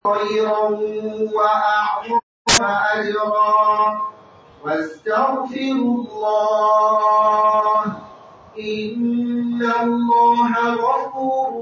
خيرا وأعظم أجرا واستغفروا الله إن الله غفور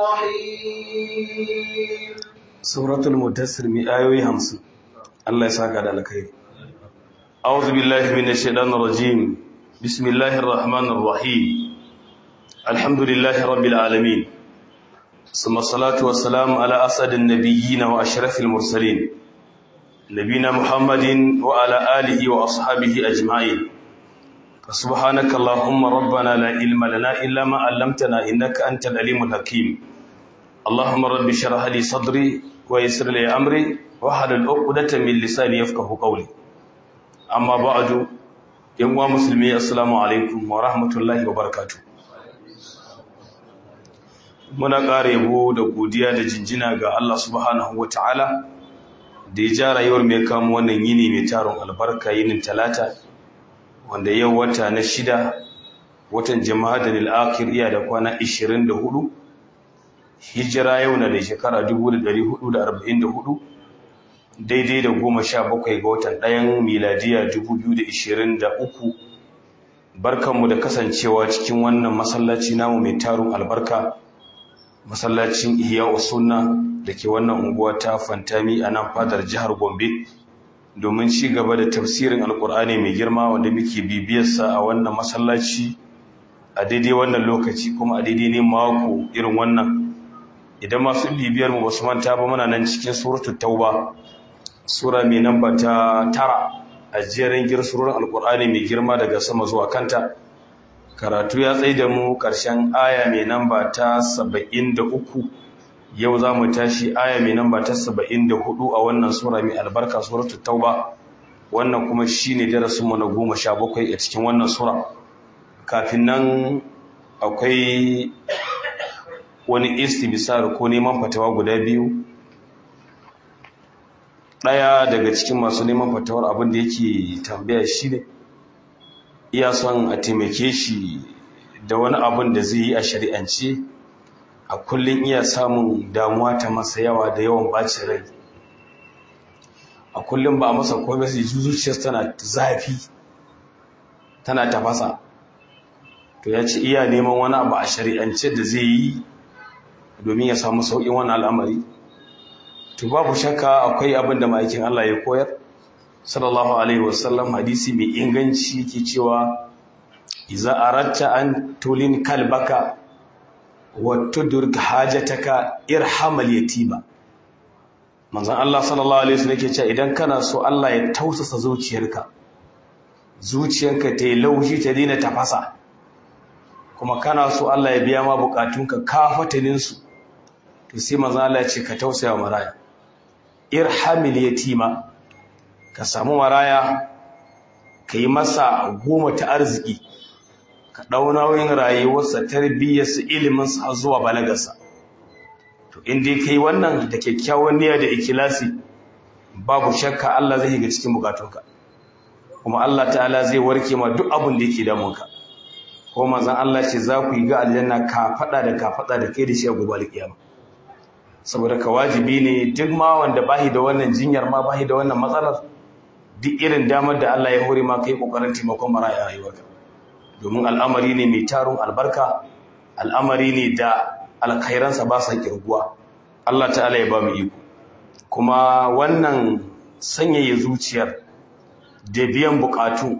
رحيم suratul mudassir mi ayoyi 50 Allah ya saka da alkhairi a'udhu billahi minash shaitanir rajim bismillahir rahmanir rahim alhamdulillahi rabbil alamin ثم الصلاة والسلام على أسعد النبيين وأشرف المرسلين نبينا محمد وعلى آله وأصحابه أجمعين سبحانك اللهم ربنا لا علم لنا إلا ما علمتنا إنك أنت العليم الحكيم اللهم رب اشرح لي صدري ويسر لي أمري واحلل عقدة من لساني يفقه قولي أما بعد يوم مسلمي السلام عليكم ورحمة الله وبركاته muna ƙara yabo da godiya da jinjina ga Allah subhanahu wa ta'ala da ya ja rayuwar mai kama wannan yini mai taron albarka yinin talata wanda yau wata na shida watan jama'a da nil'akir iya da kwana 24 hijira yau na da shekara 1444 daidai da goma sha bakwai ga watan ɗayan miladiya 2023 barkanmu da kasancewa cikin wannan masallaci namu mai taron albarka masallacin ihya sunna da ke wannan unguwa ta fantami a nan fadar jihar gombe domin ci gaba da tafsirin alkur'ani mai girma wanda muke bibiyarsa a wannan masallaci a daidai wannan lokaci kuma a daidai ne mako irin wannan idan masu bibiyar mu basu manta ba muna nan cikin suratul tauba sura mai namba ta tara a jerin girsurorin alkur'ani mai girma daga sama zuwa kanta karatu ya tsaye da mu ƙarshen aya mai namba ta saba'in da uku yau za mu tashi aya mai namba ta saba'in da hudu a wannan sura mai albarka suratul tauba wannan kuma shi ne darasinmu na goma sha bakwai a cikin wannan sura kafin nan akwai wani istibisar ko neman fatawa guda biyu ɗaya daga cikin masu neman fatawar abin da yake tambaya shi ne iya son a taimake shi da wani abin da zai yi a shari'ance a kullum iya samun damuwa ta masa yawa da yawan bacin rai a kullum ba masa komai sai zuciyarsa tana zafi tana tafasa to ya ce iya neman wani abu a shari'ance da zai yi domin ya samu sauƙin wani al'amari to babu shakka akwai abin da ma'aikin Allah ya koyar sallallahu alaihi wasallam hadisi mai inganci ke cewa iza aratta an tulin kalbaka wa tudrik hajataka irhamal yatima manzon Allah sallallahu alaihi wasallam ke cewa idan kana so Allah ya tausasa zuciyarka zuciyarka ta yi laushi ta daina tafasa kuma kana so Allah ya biya ma bukatunka kafatanin su to sai manzon Allah ya ce ka tausaya maraya irhamil yatima ka samu maraya ka yi masa goma ta arziki ka ɗau nauyin rayuwarsa tarbiyyarsa iliminsa har zuwa balagarsa to inda ka yi wannan da kyakkyawan niyya da ikilasi babu shakka Allah zai ga cikin bukatunka kuma Allah ta'ala zai warke ma duk abin da yake damunka ko manzon Allah ce za ku yi ga aljanna ka faɗa da ka faɗa da kai da shi a gobe alƙiyama saboda ka wajibi ne duk ma wanda bahi da wannan jinyar ma bahi da wannan matsalar duk irin damar da Allah ya hore ma kai kokarin taimakon maraya a rayuwarka domin al'amari ne mai tarun albarka al'amari ne da alkhairansa ba sa kirguwa Allah ta'ala ya ba mu iko kuma wannan sanyaya zuciyar da biyan bukatu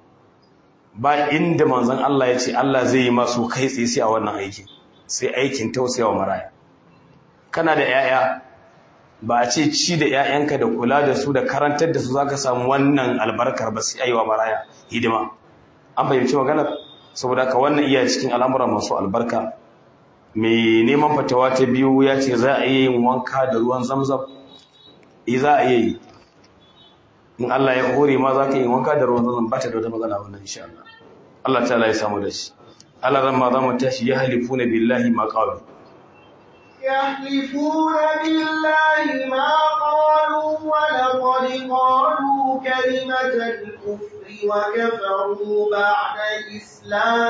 ba inda manzon Allah ya ce Allah zai yi masu kai tsaye sai a wannan aikin sai aikin tausayawa maraya kana da 'ya'ya ba a ce ci da 'ya'yanka da kula da su da karantar da su za ka samu wannan albarkar ba sai aiwa maraya hidima an fahimci maganar saboda ka wannan iya cikin al'amuran masu albarka mai neman fatawa ta biyu ya ce za a iya yin wanka da ruwan zamzam e za a iya yi in Allah ya hore ma za ka yi wanka da ruwan zamzam ba ta da wata matsala wannan insha Allah Allah ta ya samu da shi Allah ran ma za mu tashi ya halifuna billahi ma qalu يحلفون بالله ما قالوا ولقد قالوا كلمة الكفر وكفروا بعد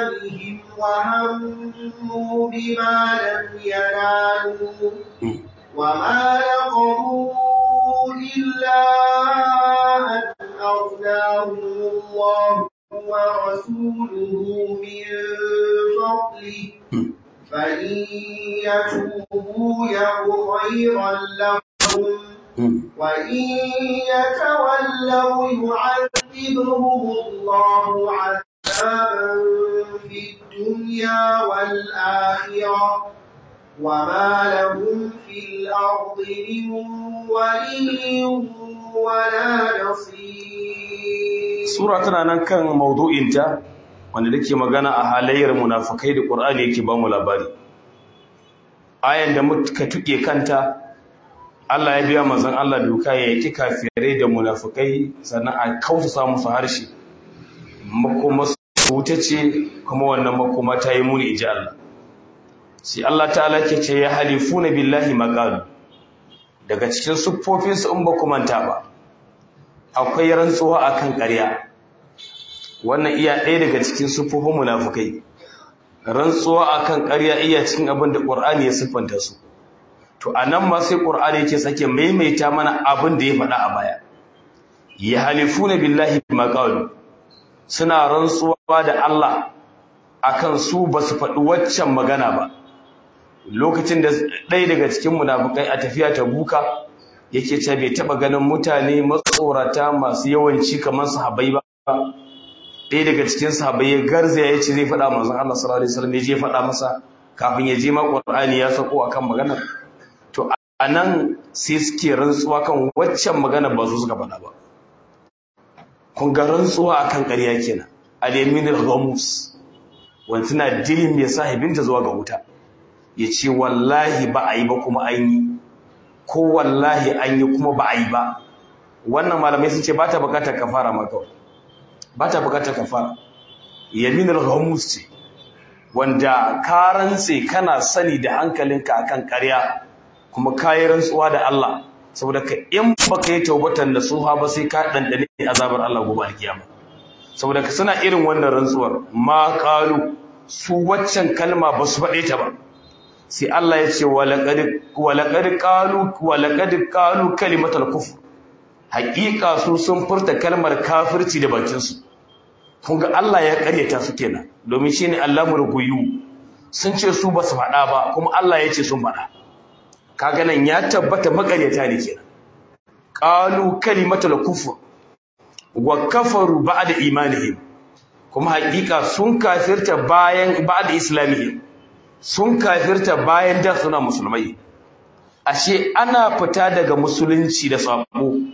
إسلامهم وهموا بما لم ينالوا وما نقروا إلا أن أغناهم الله ورسوله من فضله فإن يتوبوا يك خيرا لهم وإن يتولوا يعذبهم الله عذابا في الدنيا والآخرة وما لهم في الأرض من ولي ولا نصير sura tana nan kan maudu'inta wanda take magana a halayyar munafikai da Qur'ani yake ba mu labari ayan da muka tuke kanta Allah ya biya manzon Allah doka ya yi kafirai da munafikai sannan a kausa musu harshe makoma su wuta ce kuma wannan makoma ta yi muni inji Allah sai Allah ta'ala ke ce ya halifuna billahi maqalu daga cikin siffofinsu in ba ku manta ba akwai rantsuwa akan ƙarya wannan iya ɗaya daga cikin siffofin munafukai rantsuwa akan ƙarya iya cikin abin da ƙur'ani ya siffanta su to anan ma sai ƙur'ani yake sake maimaita mana abin da ya faɗa a baya ya halifuna billahi ma qalu suna rantsuwa da Allah akan su ba su faɗi waccan magana ba lokacin da ɗaya daga cikin munafukai a tafiya ta buka yake ce bai taɓa ganin mutane matsorata masu yawanci kamar sahabbai ba ɗaya daga cikin sahabbai ya garzaya ya ce zai faɗa manzon Allah sallallahu alaihi wasallam ya je faɗa masa kafin ya je ma Qur'ani ya sako akan maganar to anan sai suke rantsuwa kan waccan magana ba su suka faɗa ba kun ga rantsuwa akan ƙarya kenan al-yamin al-ghamus wanda tana dilin mai sahibinta zuwa ga wuta ya ce wallahi ba a yi ba kuma an yi ko wallahi an yi kuma ba a yi ba wannan malamai sun ce ba ta bukatar kafara ma kawai ba ta bukatar kafara yaminar ghamus ce wanda ka rantse kana sani da hankalinka akan ƙarya kuma kayi rantsuwa da Allah saboda ka in baka yi taubatan nasuha ba sai ka dandane azabar Allah gobe alkiyama saboda ka suna irin wannan rantsuwar ma qalu su waccan kalma ba su faɗe ta ba sai Allah ya ce walaƙad ƙalu walaƙad ƙalu kalimatul kufr haƙiƙa su sun furta kalmar kafirci da bakinsu kun ga Allah ya ƙaryata su kenan domin shine Allahul guyu sun ce su ba su faɗa ba kuma Allah ya ce sun faɗa kaga nan ya tabbata maƙaryata ne kenan ƙalu kalimatul kufr wa kafaru ba'da imanihim kuma haƙiƙa sun kafirta bayan ba'da islamihim sun kafirta bayan da suna musulmai ashe ana fita daga musulunci da sabo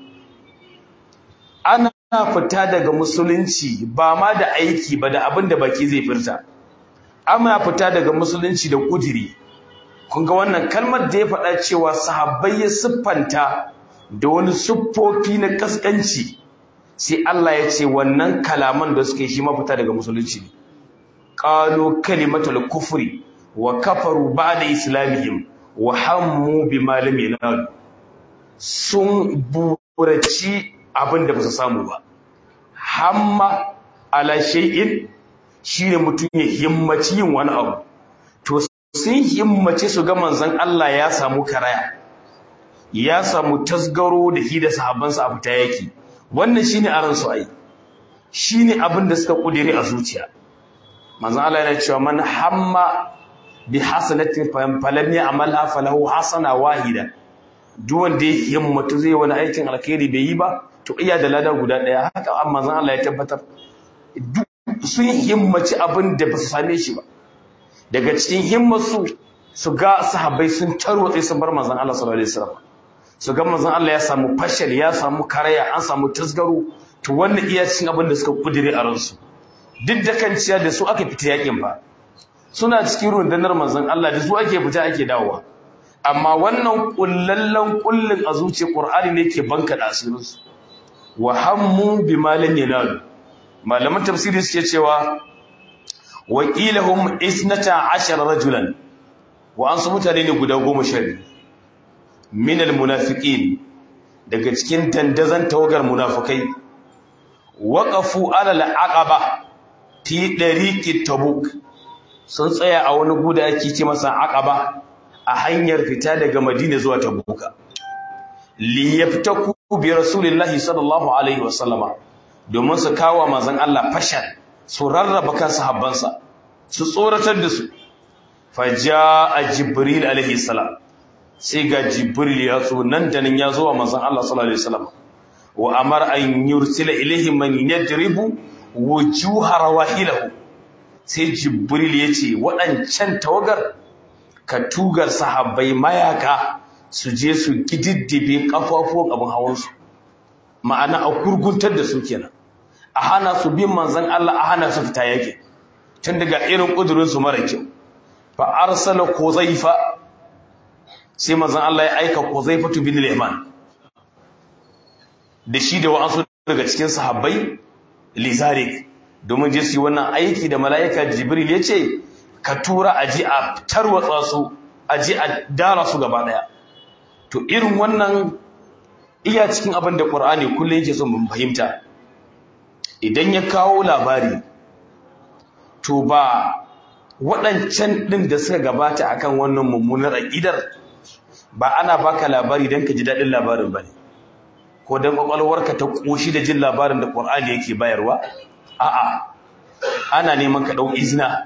ana fita daga musulunci ba ma da aiki ba da abin da baki zai furta ana fita daga musulunci da kudiri kun ga wannan kalmar da ya faɗa cewa sahabbai ya siffanta da wani siffofi na kaskanci sai Allah ya ce wannan kalaman da suke shi mafita daga musulunci ne qalu kalimatul kufri wa kafaru ba'da islamihim wa hammu bima lam yanalu sun buraci abin da ba su samu ba hamma ala shay'in shine mutum ya himmaci yin wani abu to sun himmace su ga manzon Allah ya samu karaya ya samu tasgaro da hi da sahabbansa a fita yake wannan shine aran su ai shine abin da suka kudire a zuciya manzon Allah yana cewa man hamma bi hasanatin falam ya'malha falahu hasana wahida duk wanda ya himmatu zai wani aikin alkhairi bai yi ba to iya da lada guda daya haka amma zan Allah ya tabbatar sun himmaci abin da ba su same shi ba daga cikin himmarsu su ga sahabbai sun tarwatse sun bar manzon Allah sallallahu alaihi wasallam su ga manzon Allah ya samu fashal ya samu karaya an samu tasgaro to wannan iya cikin abin da suka kudire a ransu duk da kanciya da su aka fita yakin ba suna cikin rundunar manzon Allah da su ake fita ake dawowa amma wannan kullallan kullun a zuciyar Qur'ani ne ke banka da asirinsu wa hammu bima lam yanalu malaman tafsiri suke cewa wakilahum isnata ashara rajulan wa an su mutane ne guda goma sha biyu min almunafiqin daga cikin dandazan tawagar munafikai waqafu ala alaqaba fi dariqi tabuk sun tsaya a wani guda ake ce masa aqaba a hanyar fita daga Madina zuwa Tabuka li yaftaku bi rasulillahi sallallahu alaihi wasallama domin su kawo manzon Allah fashan su rarraba kan sahabbansa su tsoratar da su faja'a jibril alaihi salam sai ga jibril ya zo nan da nan ya zo wa manzon Allah sallallahu alaihi wasallam wa amara an yursila ilaihi man yadribu wujuha rawahilahu sai jibril ya ce waɗancan tawagar ka tugar sahabbai mayaka su je su gididdibe kafafuwan abin hawansu ma'ana a kurguntar da su kenan a hana su bin manzon Allah a hana su fita yake tun daga irin kudurin su mara kyau fa arsala kuzaifa sai manzon Allah ya aika kuzaifatu bin al-yaman da shi da wa'ansu daga cikin sahabbai lizarik domin je su yi wannan aiki da mala'ika jibril ya ce ka tura a ji a tarwatsa su a ji a dara su gaba daya to irin wannan iya cikin abin da ƙur'ani kullum yake son mun fahimta idan ya kawo labari to ba waɗancan ɗin da suka gabata akan wannan mummunar aƙidar ba ana baka labari don ka ji daɗin labarin ba ne ko don ƙwaƙwalwarka ta ƙoshi da jin labarin da ƙur'ani yake bayarwa a'a ana neman ka ɗau izina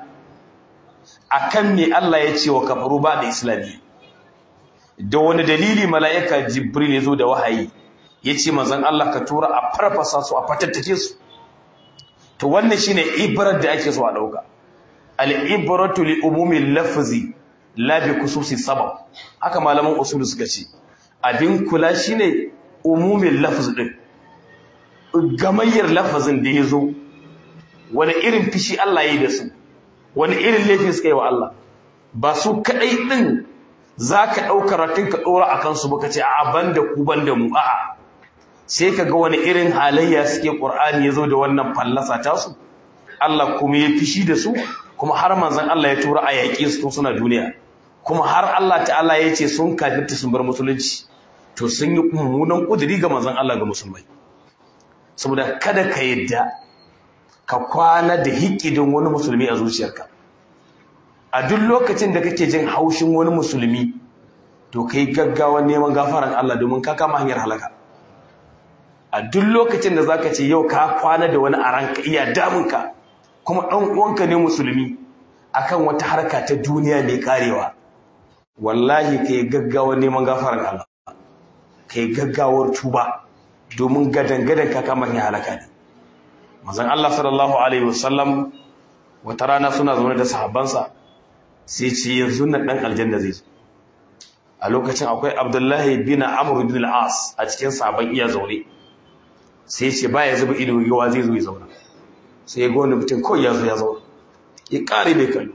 akan me Allah ya ce wa kafaru ba da islami da wani dalili mala'ika jibril ya zo da wahayi ya ce manzon Allah ka tura a farfasa su a fatattake su to wannan shine ibrar da ake so a ɗauka al-ibratu li umumi lafzi la bi khususi sabab haka malaman usul suka ce abin kula shine umumin lafz din gamayyar lafazin da ya zo wani irin fishi Allah ya yi da su wani irin laifin suka yi wa Allah ba su kaɗai ɗin za ka ɗaukar ratin ka ɗora a kansu ba ka ce a ban da ku ban da mu a'a sai ka ga wani irin halayya suke ƙur'ani ya zo da wannan fallasa tasu Allah kuma ya fishi da su kuma har manzon Allah ya tura a yaƙi su suna duniya kuma har Allah ta'ala ya ce sun kafirta sun bar musulunci to sun yi mummunan ƙuduri ga manzon Allah ga musulmai saboda kada ka yadda ka kwana da hikidin wani musulmi a zuciyarka a duk lokacin da kake jin haushin wani musulmi to kai gaggawan neman gafaran Allah domin ka kama hanyar halaka a duk lokacin da zaka ce yau ka kwana da wani a ranka iya damunka kuma ɗan uwanka ne musulmi akan wata harka ta duniya mai karewa wallahi kai gaggawan neman gafaran Allah kai gaggawar tuba domin gadan-gadan ka kama hanyar halaka ne manzon Allah sallallahu alaihi wasallam wata rana suna zaune da sahabbansa sai ce yanzu nan dan aljanna zai zo a lokacin akwai Abdullahi bin Amr bin al-As a cikin sahabban iya zaune sai ce baya zuba ido yawa zai zo ya zauna sai ya ga wani mutum kawai ya zo ya zauna ya kare bai kallo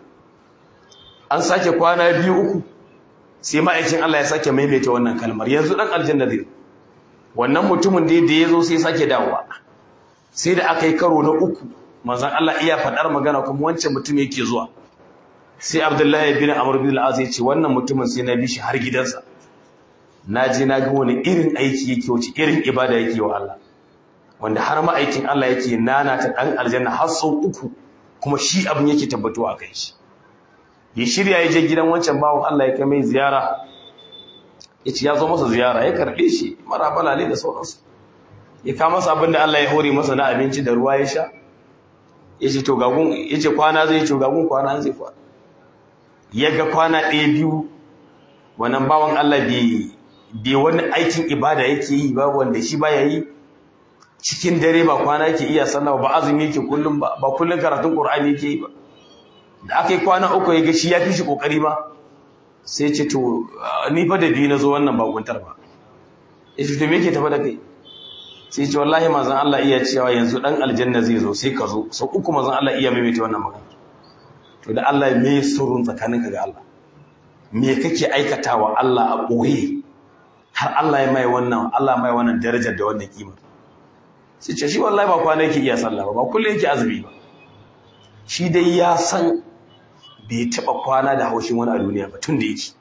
an sake kwana biyu uku sai ma'aikin Allah ya sake maimaita wannan kalmar yanzu dan aljanna zai wannan mutumin da ya zo sai sake dawowa sai da aka yi karo na uku manzon Allah iya faɗar magana kuma wancan mutum yake zuwa sai Abdullahi bin Amr bin al-Az ya ce wannan mutumin sai na bi shi har gidansa na je na ga wani irin aiki yake wace irin ibada yake wa Allah wanda har ma'aikin Allah yake nana ta dan aljanna har sau uku kuma shi abin yake tabbatuwa a kai shi ya shirya ya je gidan wancan bawon Allah ya kai mai ziyara ya ce ya zo masa ziyara ya karɓe shi mara balale da sauransu ya kama masa abin da Allah ya hore masa na abinci da ruwa ya sha ya ce to gagun ya ce kwana zai ce gagun kwana zai kwana ya ga kwana ɗaya biyu wannan bawan Allah bai wani aikin ibada yake yi ba wanda shi baya yi cikin dare ba kwana yake iya sallah ba azumi yake kullum ba ba kullum karatun Qur'ani yake yi ba da aka yi kwana uku ya ga shi ya fi shi kokari ma sai ce to ni fa da biyu na zo wannan bakuntar ba ya ce to me yake tafa da kai sai ce wallahi manzon Allah iya cewa yanzu dan aljanna zai zo sai ka zo sau uku manzon Allah iya maimaita wannan magana to da Allah me surun tsakaninka ga Allah me kake aikatawa Allah a boye har Allah ya mai wannan Allah mai wannan darajar da wannan kima sai ce shi wallahi ba kwana yake iya sallah ba ba kullum yake azumi ba shi dai ya san bai taba kwana da haushin wani a duniya ba tun da yake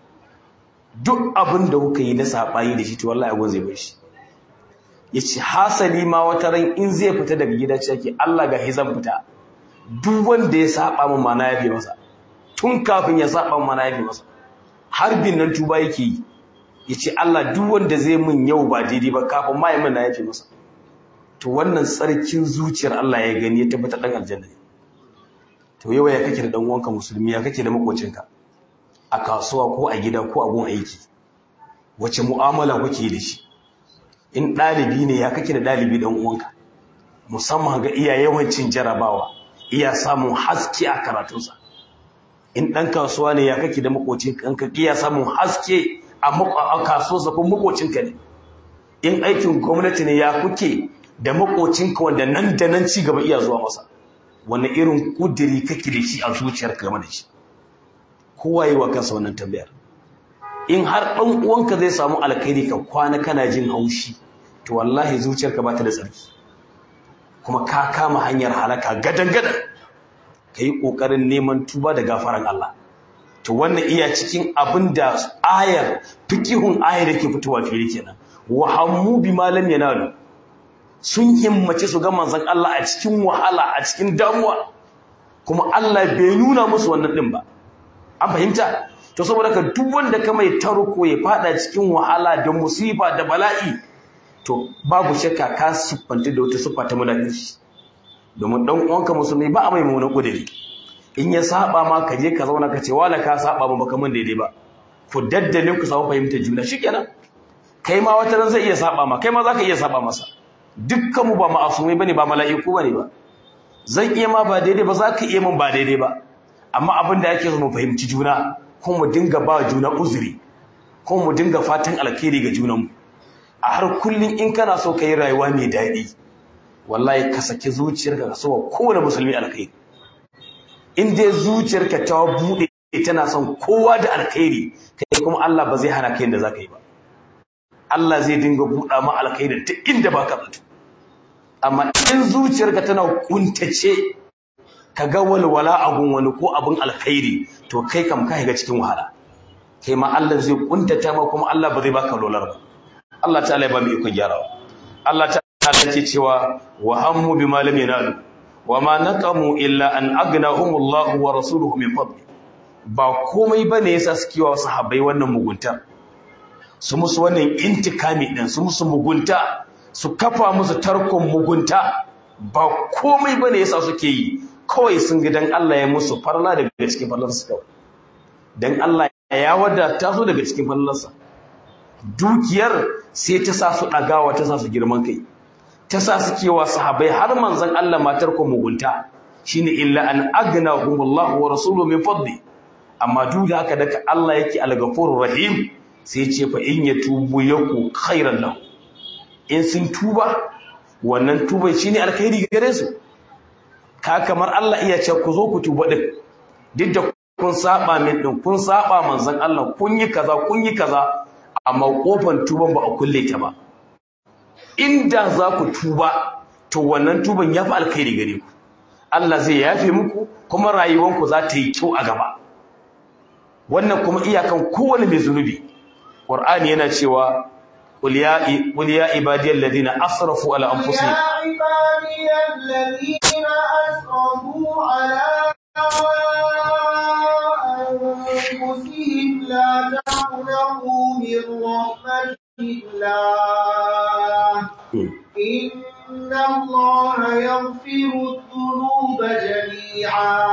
duk abin da kuka yi na saɓani da shi to wallahi agon zai bai shi ya ce hasali ma wata ran in zai fita daga gida ce ake Allah ga hizan fita duk wanda ya saba min mana ya fi masa tun kafin ya saba min mana ya fi masa harbin nan tuba yake yi yace Allah duk wanda zai mun yau ba daidai ba kafin ma yi min na yafe masa to wannan tsarkin zuciyar Allah ya gani ya tabbata dan aljanna ne to yau ya kake da dan uwanka musulmi ya kake da makocinka a kasuwa ko a gida ko a gun aiki wace mu'amala kuke da shi in ɗalibi ne ya kake da ɗalibi dan uwanka musamman ga iya yawancin jarabawa iya samun haske a karatunsa in ɗan kasuwa ne ya kake da makocinka ka iya samun haske a kasuwarsa ko makocinka ne in aikin gwamnati ne ya kuke da makocinka wanda nan da nan ci gaba iya zuwa masa wani irin kudiri kake da shi a zuciyarka game da shi kowa yi wa kansa wannan tambayar in har ɗan uwanka zai samu alkhairi ka kwana kana jin haushi to wallahi zuciyarka ba ta da tsarki kuma ka kama hanyar halaka gadan gadan ka yi ƙoƙarin neman tuba da gafaran Allah to wannan iya cikin abin da ayar fikihun ayar da ke fitowa fili kenan wa hammu bi malam yanalu sun himmace su ga manzon Allah a cikin wahala a cikin damuwa kuma Allah bai nuna musu wannan din ba an fahimta to saboda ka duk wanda ka mai tarko ya fada cikin wahala da musiba da bala'i to babu shakka ka siffanta da wata siffa ta munafiki domin dan uwanka musulmi ba a mai mummunan kudiri in ya saba ma ka je ka zauna ka ce wala ka saba ba baka mun daidai ba ku daddale ku samu fahimtar juna shikenan kai ma wata ran zai iya saba ma kai ma zaka iya saba masa dukkan mu ba ma'asumai bane ba mala'iku bane ba zan iya ma ba daidai ba zaka iya mun ba daidai ba amma abin da yake so mu fahimci juna ko mu dinga ba juna uzuri ko mu dinga fatan alkhairi ga junanmu a har kullun in kana so kai rayuwa mai daɗi wallahi ka saki zuciyarka ka so kowane musulmi alkhairi in dai zuciyarka ta bude tana son kowa da alkhairi kai kuma Allah ba zai hana kai da zaka yi ba Allah zai dinga buɗa ma alkhairi ta inda baka zato amma in zuciyarka tana kuntace ka ga walwala abun wani ko abun alkhairi to kai kam ka shiga cikin wahala kai ma Allah zai kuntata ma kuma Allah ba zai baka lolar ba Allah ta'ala ya ba mu iko gyarawa Allah ta'ala ce cewa wa hammu bima lam yanalu wa ma naqamu illa an aghnahum Allah wa rasuluhu min fadli ba komai bane yasa suke wa sahabbai wannan mugunta su musu wannan intikami din su musu mugunta su kafa musu tarkon mugunta ba komai bane yasa suke yi kawai sun ga dan Allah ya musu farla daga cikin farlarsa kawai dan Allah ya wadata su daga cikin farlarsa dukiyar sai ta sa su ɗagawa ta sa su girman kai ta sa su kewa sahabai har manzon Allah matar ku mugunta shine illa an aghnahumullahu wa rasuluhu min fadli amma duk da haka daga Allah yake al-ghafurur rahim sai ce fa in yatubu yaku khairan lahu in sun tuba wannan tuba shine alkhairi gare su ka kamar Allah iya ce ku zo ku tuba din duk da kun saba min din kun saba manzon Allah kun yi kaza kun yi kaza amma kofar tuban ba a kulle ta ba inda za ku tuba to wannan tuban ya fi alkhairi gare ku Allah zai yafe muku kuma rayuwanku za ta yi kyau a gaba wannan kuma iyakan kowane mai zunubi Qur'ani yana cewa qul ya qul ya ibadiyal ladina asrafu ala anfusihim يا عبادي الذين أسرفوا على أنفسهم لا تقنطوا من رحمة الله إن الله يغفر الذنوب جميعا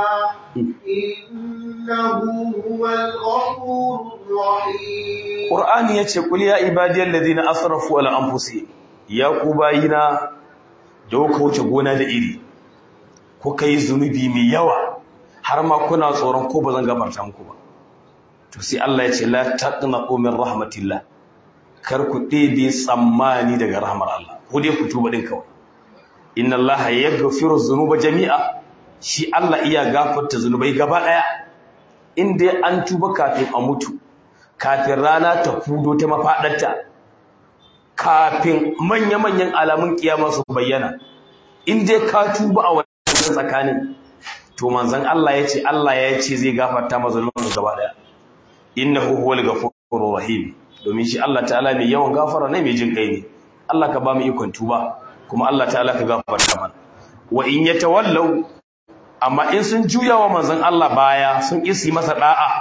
إنه هو الغفور الرحيم Qur'ani yace qul ya ibadiyal ladina asrafu ala anfusihim ya ku bayina da kuka wuce gona da iri ko kai zunubi mai yawa har ma kuna tsoron ko bazan gafarta muku ba to sai Allah yace la taqnaqu min rahmatillah kar ku ɗebe tsammani daga rahmar Allah ko dai ku tuba din kawai inna Allah yaghfiru dhunuba jami'a shi Allah iya gafarta zunubai gaba daya in dai an tuba kafin a mutu kafin rana ta fudo ta mafaɗarta kafin manya-manyan alamun kiyama su bayyana in dai ka tuba a wannan tsakanin to manzon Allah ya ce Allah ya ce zai gafarta mazalunsu gaba daya innahu huwal ghafurur rahim domin shi Allah ta'ala mai yawan gafara ne mai jin kai ne Allah ka ba mu ikon tuba kuma Allah ta'ala ka gafarta mana wa in yatawallau amma in sun juya wa manzon Allah baya sun isi masa da'a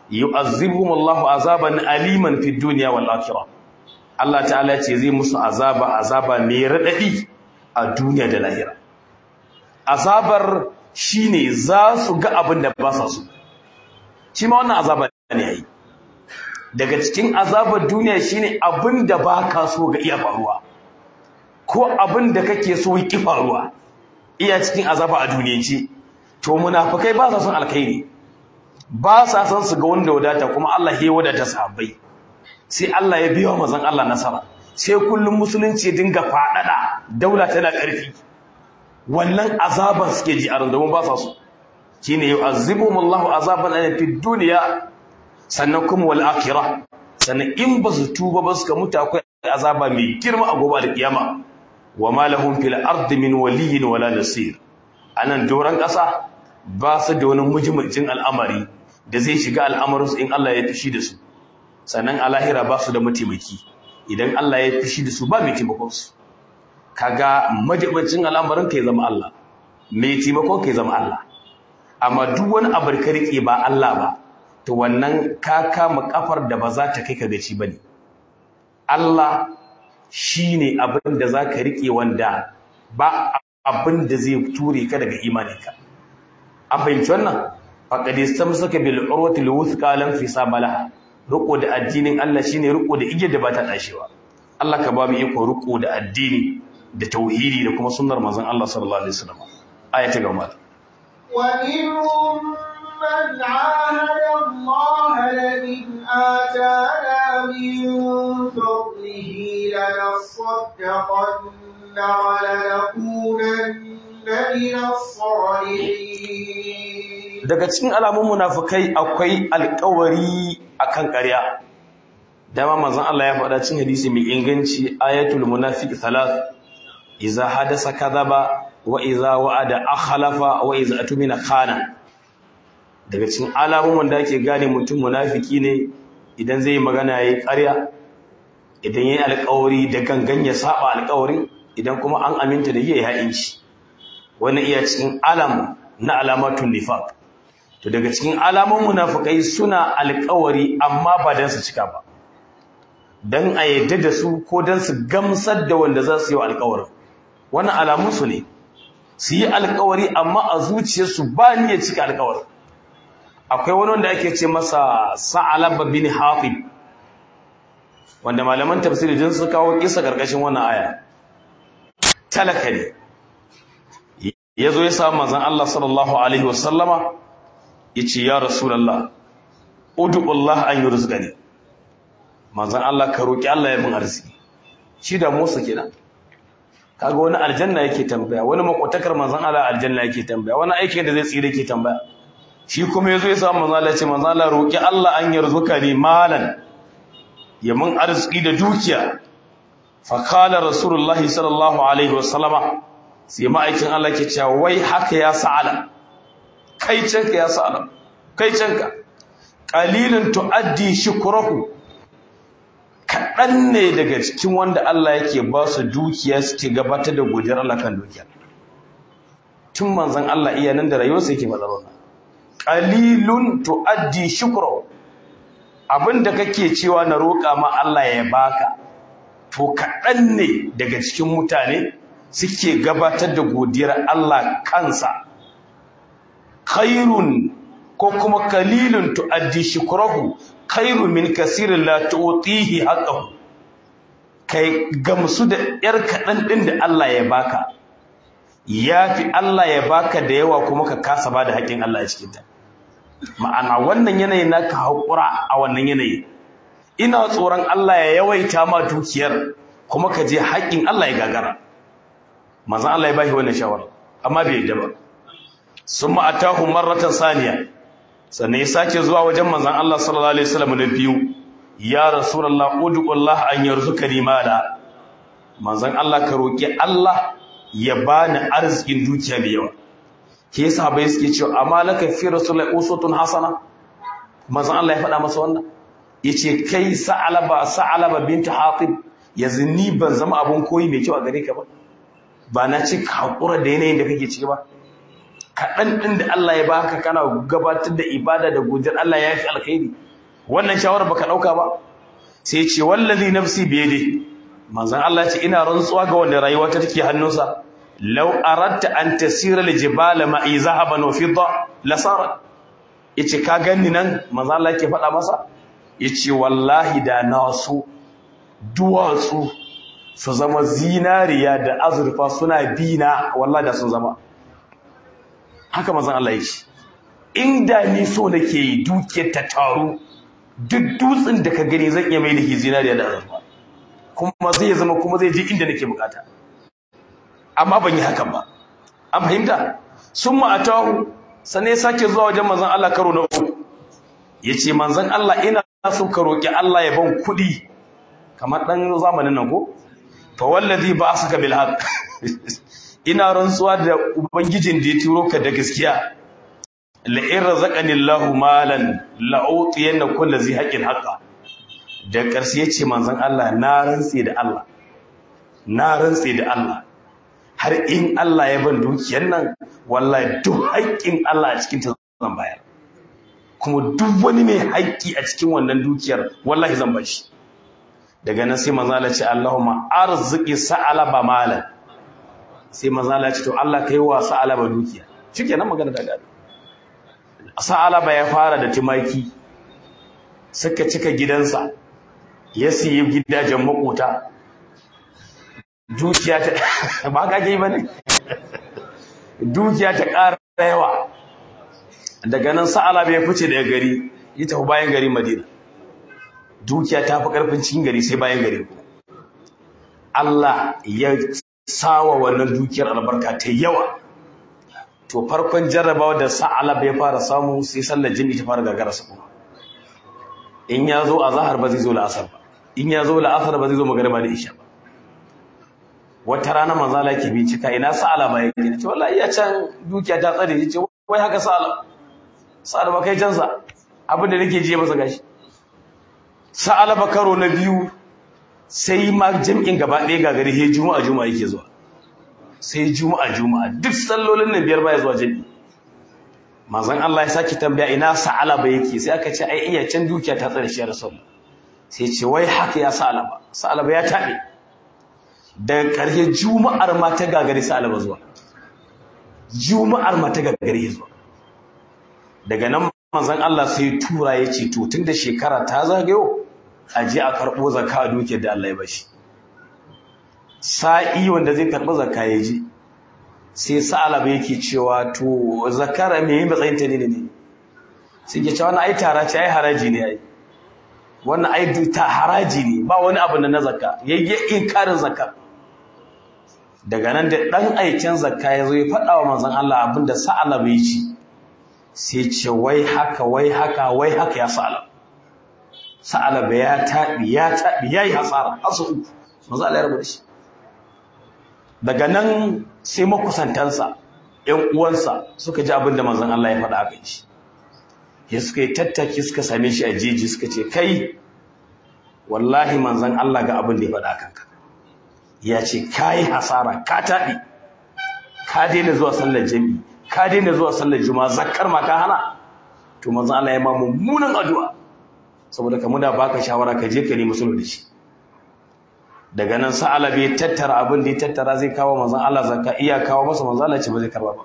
yu'azzibuhum Allahu azaban aliman fid dunya wal akhirah Allah ta'ala ya ce zai musu azaba azaba mai radadi a duniya da lahira azabar shine za su ga abin da ba sa so shi ma wannan azaba ne yayi daga cikin azabar duniya shine abin da ba ka so ga iya faruwa ko abin da kake so yi faruwa iya cikin azaba a duniyance to munafikai ba sa son alkhairi ba sa son su ga wanda wadata kuma Allah ya wadata sahabbai sai Allah ya biya mazan Allah nasara sai kullum musulunci dinga fadada daula tana karfi wannan azaban suke ji a randamun ba sa so shine yu'azzibuhumullahu azaban ala fid dunya sannan kuma wal akhirah sannan in ba su tuba ba suka mutu akwai azaba mai girma a gobe da kiyama wa ma lahum fil ardi min waliyyin wala nasir anan doran kasa ba su da wani mujimmin al'amari da zai shiga al'amarinsu in Allah ya fishi da su sannan a lahira ba su da mataimaki idan Allah ya fishi da su ba mai taimakon su kaga majibancin al'amarin kai zama Allah mai taimakon kai zama Allah amma duk wani abu ka rike ba Allah ba to wannan ka kama kafar da ba za ta kai ka gaci bane Allah shine abin da za ka rike wanda ba abin da zai ture ka daga imaninka an fahimci wannan faqad istamsaka bil urwati al wuthqa lam fisama laha riko da addinin Allah shine riko da igiyar da ba ta dashewa Allah ka ba mu iko riko da addini da tauhidi da kuma sunnar manzon Allah sallallahu alaihi wasallam aya ta gaba ومنهم من عاهد الله لئن آتانا من فضله لنصدقن ولنكونن من الصالحين daga cikin alamun munafikai akwai alƙawari akan ƙarya dama manzon Allah ya faɗa cikin hadisi mai inganci ayatul munafiq thalath idza hadasa kadhaba wa idza wa'ada akhlafa wa idza atumina khana daga cikin alamun wanda ake gane mutum munafiki ne idan zai magana yayi ƙarya idan yayi alƙawari da gangan ya saba alƙawari idan kuma an aminta da yayi ha'inci wannan iya cikin alam na alamatun nifaq to daga cikin alamun munafikai suna alƙawari amma ba dan su cika ba dan a yadda da su ko dan su gamsar da wanda za su yi alƙawarin wannan alamun su ne su yi alƙawari amma a zuciyarsu ba ni ya cika alƙawarin akwai wani wanda ake ce masa sa'alaba bin hafid wanda malaman tafsiri din su kawo kisa karkashin wannan aya talaka ne yazo ya samu manzon Allah sallallahu alaihi wasallama yace ya rasulullah ud'u Allah an yurzqani manzon Allah ka roki Allah ya min arziki shi da Musa kenan kaga wani aljanna yake tambaya wani makotakar manzon Allah aljanna yake tambaya wani aikin da zai tsire yake tambaya shi kuma yazo ya samu manzon Allah ya ce manzon Allah roki Allah an yarzuka ni malan ya min arziki da dukiya fa qala rasulullahi sallallahu alaihi wasallama sai ma'aikin Allah ke cewa wai haka ya sa'ala kai canka ya sa'ala kai canka qalilun tuaddi shukrahu kaɗan ne daga cikin wanda Allah yake ba su dukiya suke gabatar da godiyar Allah kan dukiya tun manzon Allah iya nan da rayuwarsa yake faɗar wannan qalilun tuaddi shukrahu abinda kake cewa na roƙa ma Allah ya baka to kaɗan ne daga cikin mutane suke gabatar da godiyar Allah kansa khairun ko kuma kalilun tuaddi shukrahu khairu min kasirin la tu'tihi haqqahu kai gamsu da yar kadan din da Allah ya baka yafi Allah ya baka da yawa kuma ka kasa bada haƙin Allah a cikin ta ma'ana wannan yanayi naka haƙura a wannan yanayi ina tsoron Allah ya yawaita ma dukiyar kuma ka je haƙin Allah ya gagara manzon Allah ya bashi wannan shawara amma bai yadda ba summa atahu marratan saniya sannan ya sake zuwa wajen manzon Allah sallallahu alaihi wasallam na biyu ya rasulullah ud'ullah an yarzuqani mala manzon Allah ka roki Allah ya bani arzikin dukiya da yawa ke sahabbai suke cewa amma laka fi rasulullahi usutun hasana manzon Allah ya faɗa masa wannan yace kai sa'alaba sa'alaba binti hatib yanzu ni ban zama abun koyi mai kyau a gare ka ba ba na ci hakura da yanayin da kake ciki ba kaɗan ɗin da Allah ya baka kana gabatar da ibada da godiyar Allah ya fi alkhairi wannan shawara baka ɗauka ba sai ce wallazi nafsi biyade manzon Allah ya ce ina rantsuwa ga wanda rayuwa ta take hannunsa law aratta an tasira aljibala ma'i zahaban wa fidda lasara yace ka ganni nan manzon Allah yake faɗa masa yace wallahi da na so duwatsu su zama zinariya da azurfa suna bina wallahi da sun zama haka manzon Allah ya ce inda ni so nake yi dukiyar ta taru duk dutsen da ka gani zan iya mai da zinariya da azurfa kuma zai zama kuma zai je inda nake bukata amma ban yi hakan ba an fahimta sun ma'atahu sannan ya sake zuwa wajen manzon Allah karo na uku yace manzon Allah ina so ka roki Allah ya ban kuɗi kamar dan zamanin nan ko fa wallazi ba'asaka bil haqq ina rantsuwa da ubangijin da ya turo ka da gaskiya la in razaqani Allahu malan la utiyanna kulli zi haqqin haqqa da ƙarshe yace manzon Allah na rantsi da Allah na rantsi da Allah har in Allah ya ban dukiyar nan wallahi duk haƙƙin Allah a cikin ta zan bayar kuma duk wani mai haƙƙi a cikin wannan dukiyar wallahi zan bar shi daga nan sai manzo Allah ce Allahumma arzuqi sa'alaba malan sai manzo Allah ce to Allah kai wa sa'alaba dukiya shikenan magana da gado sa'alaba ya fara da tumaki suka cika gidansa ya siyi gidajen makota dukiya ta ba ka ke bane dukiya ta ƙara yawa daga nan sa'alaba ya fice daga gari ya tafi bayan gari Madina dukiya ta fi ƙarfin cikin gari sai bayan gari Allah ya sawa wannan dukiyar albarka ta yawa to farkon jarrabawa da sa'alab ya fara samu sai sallar jini ta fara gagara sa kuma in ya zo a zahar ba zai zo la'asar ba in ya zo la'asar ba zai zo magariba da isha ba wata rana manzala ke bincika ina sa'ala ba yake ce wallahi ya can dukiya ta tsare ya ce wai haka sa'ala sa'ala ba kai canza abin da nake je masa gashi sa'ala ba karo na biyu sai ma jam'in gaba ɗaya ga gari sai juma'a juma'a yake zuwa sai juma'a juma'a duk sallolin nan biyar baya zuwa jami'i manzon Allah ya saki tambaya ina sa'ala ba yake sai aka ce ai iya can dukiya ta tsare shi rasul sai ce wai haka ya sa'ala ba sa'ala ba ya tabe daga ƙarshe juma'ar ma ta gagari sa'ala ba zuwa juma'ar ma ta gagari zuwa daga nan manzon Allah sai tura ya ce to tunda shekara ta zagayo a je a karɓo zakka a dukiyar da Allah ya bashi sa'i wanda zai karɓi zakka ya ji sai sa'alaba yake cewa to zakara me yin matsayin ta ne ne sai ke cewa wannan ai tara ce ai haraji ne ai wannan ai ta haraji ne ba wani abu na zakka yayye inkarin zakka daga nan da dan aikin zakka ya zo ya faɗa wa manzon Allah abinda sa'alaba ya ci sai ce wai haka wai haka wai haka ya sa'alaba sa'alaba ya taɓi ya taɓi ya yi hasara hasu uku manzon Allah ya rabu da shi daga nan sai makusantansa ‘yan uwansa suka ji abin da manzan Allah ya faɗa a kan shi ya suka yi tattaki suka same shi a jeji suka ce kai wallahi manzan Allah ga abin da ya faɗa a kanka ya ce ka yi hasara ka taɗi ka daina zuwa sallar jami ka daina zuwa sallar juma zakkar ma ka hana to manzan Allah ya ma mummunan addu'a saboda ka muna baka shawara ka je ka nemi sulhu da shi daga nan sa'ala bai tattara abin da ya tattara zai kawo manzon Allah zakka iya kawo masa manzon Allah ce ba zai karba ba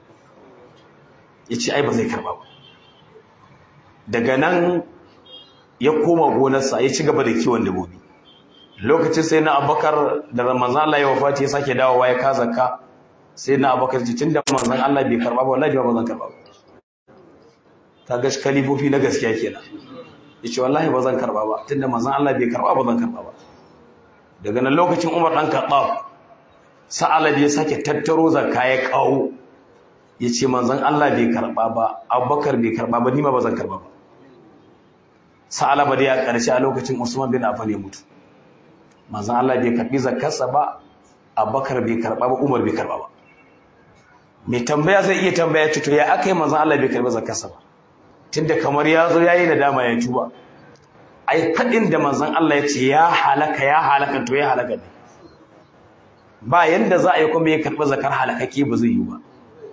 yace ai ba zai karba ba daga nan ya koma gonarsa ya ci gaba da kiwon dabbobi lokacin sai na Abubakar da manzon Allah ya wafati ya sake dawowa ya ka zakka sai na Abubakar ce tunda manzon Allah bai karba ba wallahi ba zan karba ba kaga shi kalifofi na gaskiya kenan yace wallahi ba zan karba ba tunda manzon Allah bai karba ba zan karba ba daga nan lokacin umar ɗan kaɗaf sa'ala da ya sake tattaro zakka ya kawo ya ce manzan Allah bai karɓa ba abubakar bai karɓa ba nima ba zan karɓa ba sa'ala ba da ya ƙarshe a lokacin usman bin affan ya mutu manzan Allah bai karɓi zakkarsa ba abubakar bai karɓa ba umar bai karɓa ba mai tambaya zai iya tambaya ce to ya aka yi manzan Allah bai karɓi zakkarsa ba tunda kamar ya zo ya yi nadama ya tuba ai faɗin da manzon Allah ya ce ya halaka ya halaka to ya halaka ne ba yanda za a yi kuma ya karɓi zakar halakake ba zai yi ba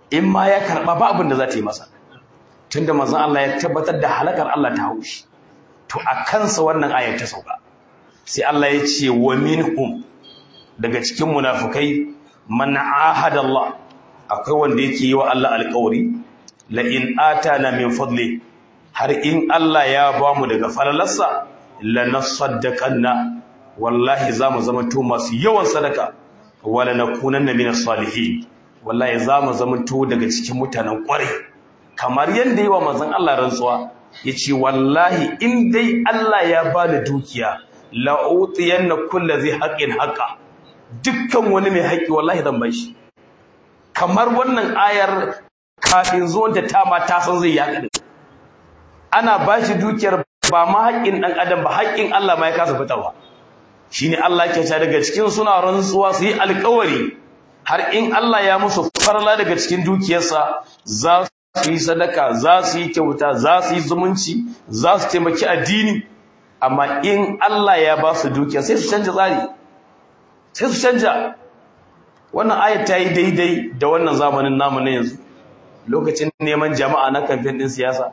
in ma ya karba ba abin da za ta yi masa tunda manzon Allah ya tabbatar da halakar Allah ta haushi to a kansa wannan ayar ta sauka sai Allah ya ce wa minhum daga cikin munafukai man ahada Allah akwai wanda yake yi wa Allah alƙawari la in atana min fadli har in Allah ya ba mu daga falalarsa la nasaddaqanna wallahi zamu zama to masu yawan sadaka wala nakunanna min salihin wallahi zamu zama to daga cikin mutanen kwarai kamar yanda yi wa manzon Allah rantsuwa yace wallahi in dai Allah ya bani dukiya la utiyanna kulli zai haqqin haqqa dukkan wani mai haƙƙi wallahi zan bar shi kamar wannan ayar kafin zuwan ta tama ta san zai yaƙa ana ba shi dukiyar ba ma haƙƙin ɗan adam ba haƙƙin Allah ma ya kasa fitarwa shine Allah ke ta daga cikin suna rantsuwa su yi alƙawari har in Allah ya musu farla daga cikin dukiyarsa za su yi sadaka za su yi kyauta za su yi zumunci za su taimaki addini amma in Allah ya ba su dukiya sai su canja tsari sai su canja wannan ayat ta yi daidai da wannan zamanin namu na yanzu lokacin neman jama'a na kamfen din siyasa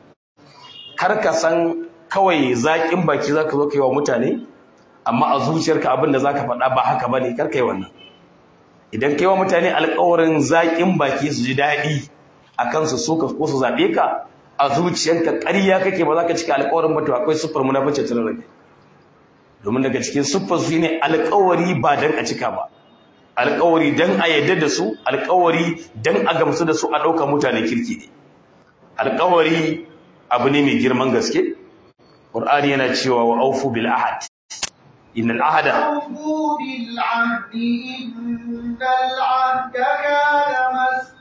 kar ka san kawai zaƙin baki zaka zo kai wa mutane amma a zuciyarka abin da zaka faɗa ba haka bane kar kai wannan idan kai wa mutane alƙawarin zaƙin baki su ji daɗi akan su so ka ko su zaɓe ka a zuciyarka ƙarya kake ba za ka cika alƙawarin ba to akwai siffar munafici tare da kai domin daga cikin siffar su ne alƙawari ba dan a cika ba alƙawari dan a yadda da su alƙawari dan a gamsu da su a ɗaukar mutane kirki ne alƙawari abu ne mai girman gaske ƙur'ani yana cewa wa aufu bil ahad innal ahada أوفوا بالعهد إن العهد كان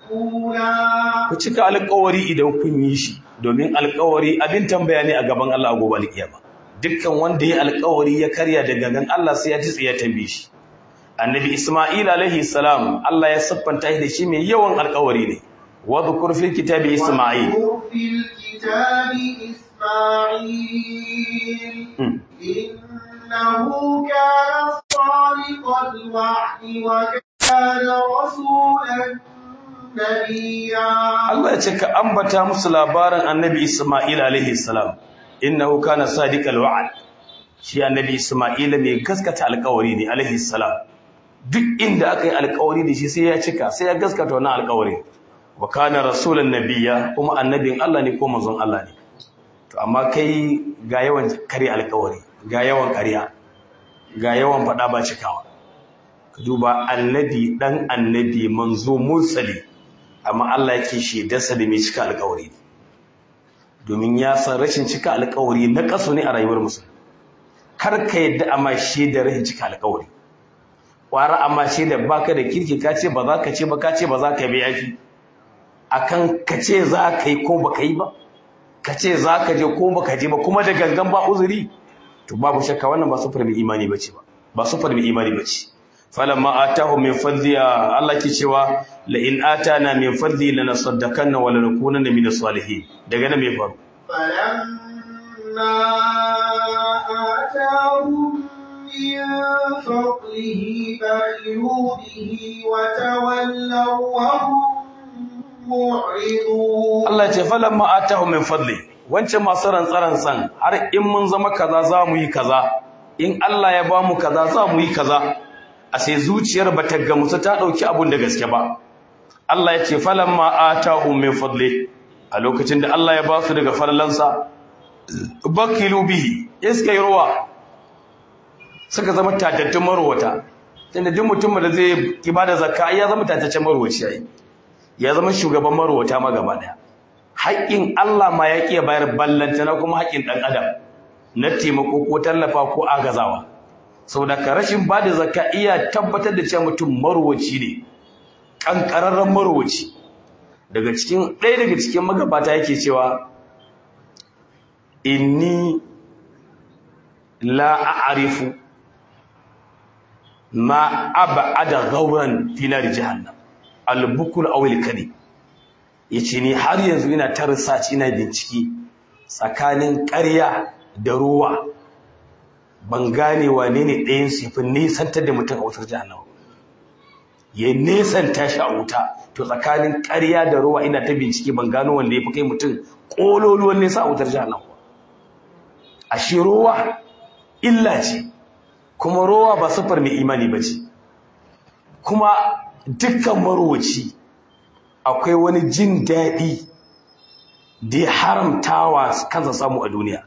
مسؤولا ku cika alƙawari idan kun yi shi domin alƙawari abin tambaya ne a gaban Allah gobe alƙiyama dukkan wanda ya alƙawari ya karya da gangan Allah sai ya ji tsiya tambaye shi annabi Isma'il alaihi salam Allah ya siffanta shi da shi mai yawan alƙawari ne wa dhkur fil kitabi Isma'il واذكر في الكتاب إسماعيل Hmm. إنه كان صادق الوعد وكان رسولا نبيا Allah ya ce ka ambata musu labarin annabi Isma'il alaihi salam innahu kana sadiqal wa'd shi annabi Isma'il mai gaskata alƙawari ne alaihi salam duk inda aka yi alƙawari da shi sai ya cika sai ya gaskata wannan alƙawari wa kana rasulan nabiyya kuma annabin Allah ne ko manzon Allah ne to amma kai ga yawan kare alƙawari ga yawan ƙarya ga yawan faɗa ba cikawa ka duba annabi dan annabi manzo mursali amma Allah yake shaidarsa da mai cika alƙawari domin ya san rashin cika alƙawari na kaso ne a rayuwar musulmi kar ka yadda amma shaidar rashin cika alƙawari ƙwara amma shaidar baka da kirki ka ce ba za ka ce ba ka ce ba za ka yi yafi akan ka ce za ka yi ko ba ka yi ba ka ce za ka je ko ba ka je ba kuma da gangan ba uzuri to babu shakka wannan ba sufar mai imani bace ba ba sufar mai imani bace falamma atahu min fadli Allah ke cewa la in atana min fadli lanasaddaqanna wa lanakunanna min salihin daga nan me faru فلما آتاهم من فضله بخلوا به وتولوا وهم معرضون Allah ya ce falamma atahu min fadli wancan masu rantsaran san har in mun zama kaza za mu yi kaza in Allah ya ba mu kaza za mu yi kaza a sai zuciyar bata gamsu ta dauki abun da gaske ba Allah ya ce falamma atahu min fadli a lokacin da Allah ya ba su daga farlansa bakilu bihi iska yi ruwa suka zama tatattun marwata tunda duk mutum da zai ibada zakka ai ya zama tataccen marwaci yayi ya zama shugaban marwata ma gaba daya haƙƙin Allah ma ya ƙiya bayar ballanta na kuma haƙƙin ɗan adam na taimako ko tallafa ko agazawa saboda ka rashin bada zakka iya tabbatar da cewa mutum marwaci ne ƙanƙararren marwaci daga cikin ɗaya daga cikin magabata yake cewa inni la a'rifu ma ab'ada ghawran fi nar jahannam al-bukul aw al-kadi yace ni har yanzu ina ta research ina bincike tsakanin ƙarya da ruwa ban gane wane ne ɗayan su yafi nisantar da mutum a wutar jahannama ya nesanta shi a wuta to tsakanin ƙarya da ruwa ina ta bincike ban gano wanda ya fi kai mutum ƙololuwan nesa a wutar jahannam ashe ruwa illa ce kuma ruwa ba sufar mai imani ba ce kuma dukkan marowaci akwai wani jin daɗi da ya haramtawa kansa samu a duniya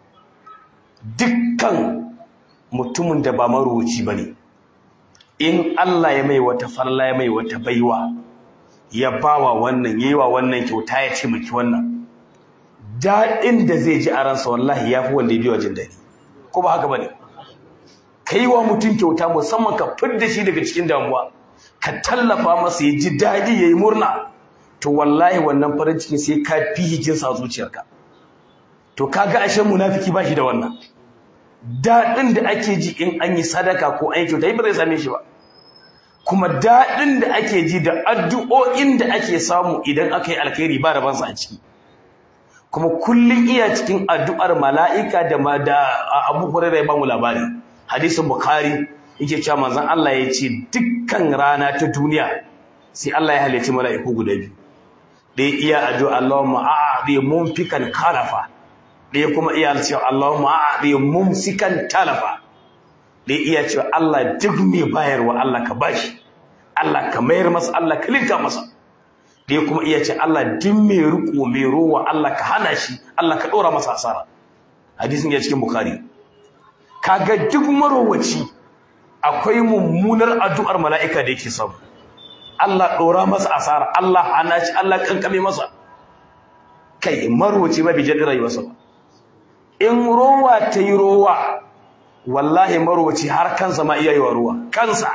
dukkan mutumin da ba marowaci ba ne in Allah ya mai wata farla ya mai wata baiwa ya bawa wannan yayi wa wannan kyauta ya taimaki wannan daɗin da zai ji a ransa wallahi ya fi wanda ya biyo jin daɗi ko ba haka ba ne ka yi wa mutum kyauta musamman ka fidda shi daga cikin damuwa ka tallafa masa ya ji daɗi ya yi murna to wallahi wannan farin ciki sai ka fi hikinsa a zuciyarka to kaga ashe munafiki ba shi da wannan daɗin da ake ji in an yi sadaka ko an yi kyauta ba zai same shi ba kuma daɗin da ake ji da addu'o'in da ake samu idan aka yi alkhairi ba da bansa a ciki kuma kullum iya cikin addu'ar mala'ika da ma da abu hurairar ya ba mu labari hadisin bukhari yake cewa manzon Allah ya ce dukkan rana ta duniya sai Allah ya halicci mala'iku guda biyu ɗaya iya addu'a Allahumma a'adi mumfikan kalafa ɗaya kuma iya cewa Allahumma a'adi mumsikan talafa ɗaya iya cewa Allah duk mai bayarwa Allah ka bashi Allah ka mayar masa Allah ka linka masa ɗaya kuma iya ce Allah duk mai riko mai rowa Allah ka hana shi Allah ka ɗora masa asara hadisin ya cikin bukhari kaga duk marowaci akwai mummunar addu'ar mala'ika da yake samu Allah ɗora masa asara Allah hana shi Allah kankame masa kai marowaci ba bi jaɗi rayuwarsa ba in rowa ta yi rowa wallahi marowaci har kansa ma iya yi wa ruwa kansa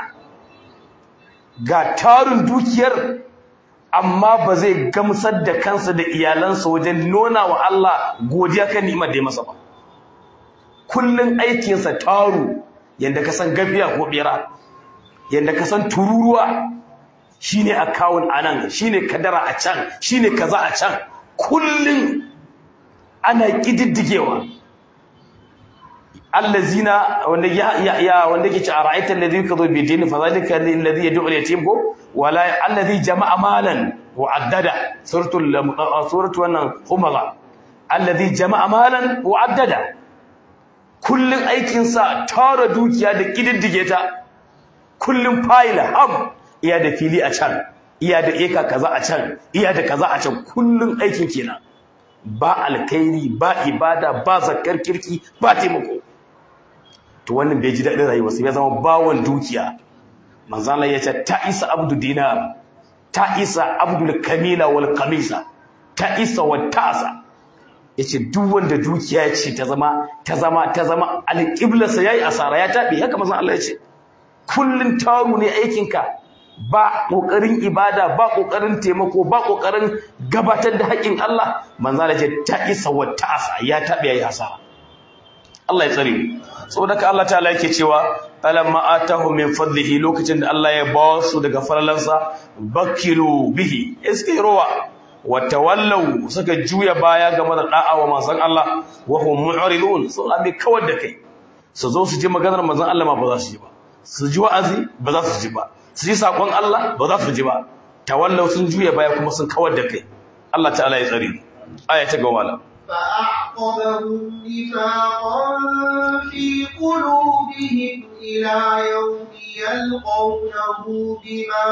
ga tarin dukiyar amma ba zai gamsar da kansa da iyalansa wajen nuna wa Allah godiya kan ni'imar da ya masa ba kullun aikinsa taru yanda ka san gafiya ko bera yanda ka san tururuwa shine account anan shine kadara a can shine kaza a can kullun ana kididdigewa allazina wanda ya ya wanda ke ci a ra'aitan ladhi yakdhu bi dini fa zalika alladhi yad'u al-yatim ko wala alladhi jama'a malan wa addada suratul suratu wannan humala alladhi jama'a malan wa addada kullun aikin sa tara dukiya da kididdige ta kullun file ham iya da fili a can iya da eka kaza a can iya da kaza a can kullun aikin kenan ba alkhairi ba ibada ba zakkar kirki ba taimako to wannan bai ji daɗin rayuwa sai ya zama bawon dukiya manzon Allah ya ce ta isa abdu dinar ta isa abdul kamila wal kamisa ta isa wa tasa yace duk wanda dukiya ce ta zama ta zama ta zama alqiblarsa yayi asara ya tabi haka manzon Allah ya ce kullun taru ne aikinka ba kokarin ibada ba kokarin taimako ba kokarin gabatar da haƙin Allah manzon Allah ya ce ta isa wa tasa ya tabi yayi asara Allah ya tsare mu saboda ka Allah ta'ala yake cewa alamma atahu min fadlihi lokacin da Allah ya ba su daga faralansa bakilu bihi iske rowa wa tawallaw suka juya baya game da da'a wa manzon Allah wa hum mu'ridun sun abi kawar da kai su zo su ji maganar manzon Allah ma ba za su ji ba su ji wa'azi ba za su ji ba su ji sakon Allah ba za su ji ba tawallaw sun juya baya kuma sun kawar da kai Allah ta'ala ya tsare aya ta gaba فأعقبهم نفاقا في قلوبهم إلى يوم يلقونه بما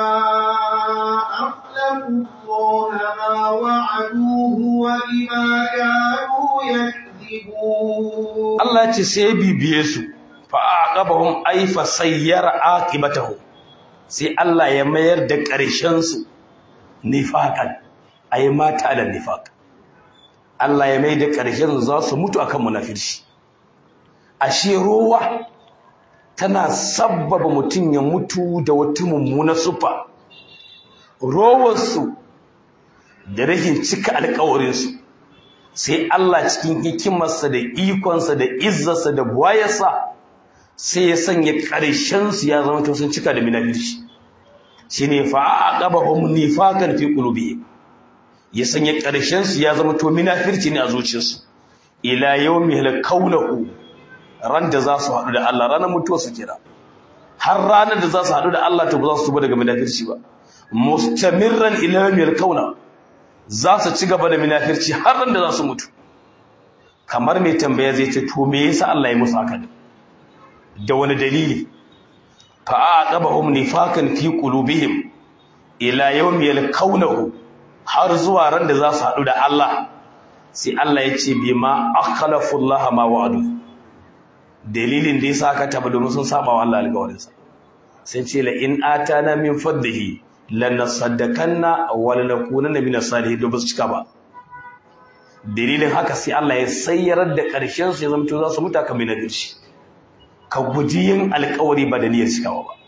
أخلفوا الله ما وعدوه وبما كانوا يكذبون الله تسيبي بيسو فأعقبهم أي فسير عاقبته sai Allah ya mayar da ƙarshensu nifaƙan ai mata da nifaƙ Allah ya mai da ƙarshen za su mutu akan munafirci ashe rowa tana sabbaba mutum ya mutu da wata mummuna sufa rowarsu da rashin cika alƙawarinsu sai Allah cikin hikimarsa da ikonsa da izzarsa da buwayarsa sai ya sanya ƙarshensu ya zama to sun cika da munafirci shine fa'aqabahum nifaqan fi qulubihim ya sanya ƙarshensu ya zama to minafirci ne a zuciyarsu ila yawmi halkaunahu ran da za su haɗu da Allah ranar mutuwa su kira har ranar da za su haɗu da Allah to ba za su tuba daga munafirci ba mustamirran ila yawmil kauna za su ci gaba da munafirci har ran da za su mutu kamar mai tambaya zai ce to me yasa Allah ya musu haka da wani dalili fa aqabahum nifakan fi qulubihim ila yawmi yalqawnahu har zuwa ran da za su haɗu da Allah sai Allah ya ce bima akhlafu Allah ma wa'adu dalilin da yasa aka taba domin sun saba wa Allah alƙawarinsa sai ce la in atana min fadlihi lanasaddakanna wa lanakunanna min as-salihin da basu cika ba dalilin haka sai Allah ya sayyarar da ƙarshen su ya zama to za su muta kamar na shi ka guji yin alƙawari ba da niyyar cikawa ba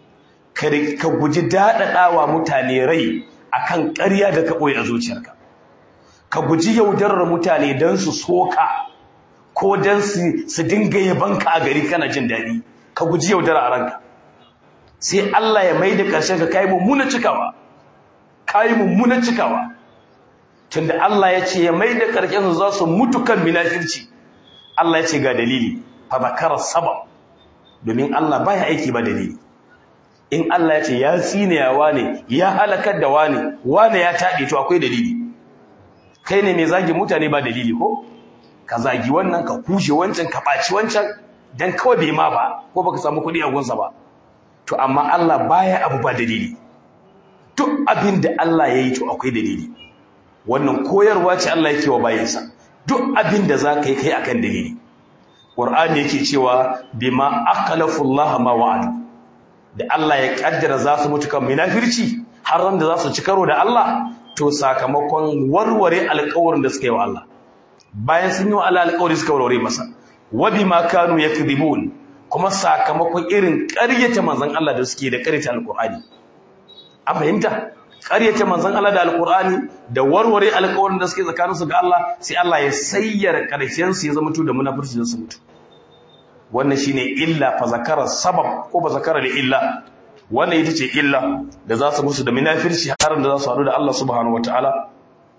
ka guji daɗaɗawa mutane rai akan ƙarya da ka ɓoye a zuciyarka ka guji yaudarar mutane don su soka ko don su dinga yabanka a gari kana jin daɗi ka guji yaudara a ranka sai Allah ya mai da ƙarshen ka kayi mummuna cikawa kayi mummuna cikawa tunda Allah ya ce ya mai da ƙarshen su za su mutu kan minafirci Allah ya ce ga dalili fa zakara sabab domin Allah baya aiki ba dalili in Allah ya ce ya tsinewa wane ya halakar da wane wane ya taɗe to akwai dalili kai ne mai zagi mutane ba dalili ko ka zagi wannan ka kushe wancan ka ɓaci wancan dan kawai bai ma ba ko baka samu kuɗi a gunsa ba to amma Allah baya abu ba dalili duk abin da Allah ya yi to akwai dalili wannan koyarwa ce Allah yake wa bayansa duk abin da za ka yi kai akan dalili Qur'ani yake cewa bima akhlafu Allah ma wa'adu da Allah ya kaddara za su mutu kan munafirci har ran da za su ci karo da Allah to sakamakon warware alƙawarin da suka yi wa Allah bayan sun yi wa Allah alƙawari suka warware masa wa bima kanu yakdhibun kuma sakamakon irin ƙaryata manzon Allah da suke da ƙaryata alƙur'ani an fahimta ƙaryata manzon Allah da alƙur'ani da warware alƙawarin da suke tsakaninsu ga Allah sai Allah ya sayyara ƙarshen su ya zama to da munafirci da su mutu wannan shine illa fa zakara sabab ko ba zakara li illa wannan ita ce illa da za su musu da munafirci har da za su haɗu da Allah subhanahu wataala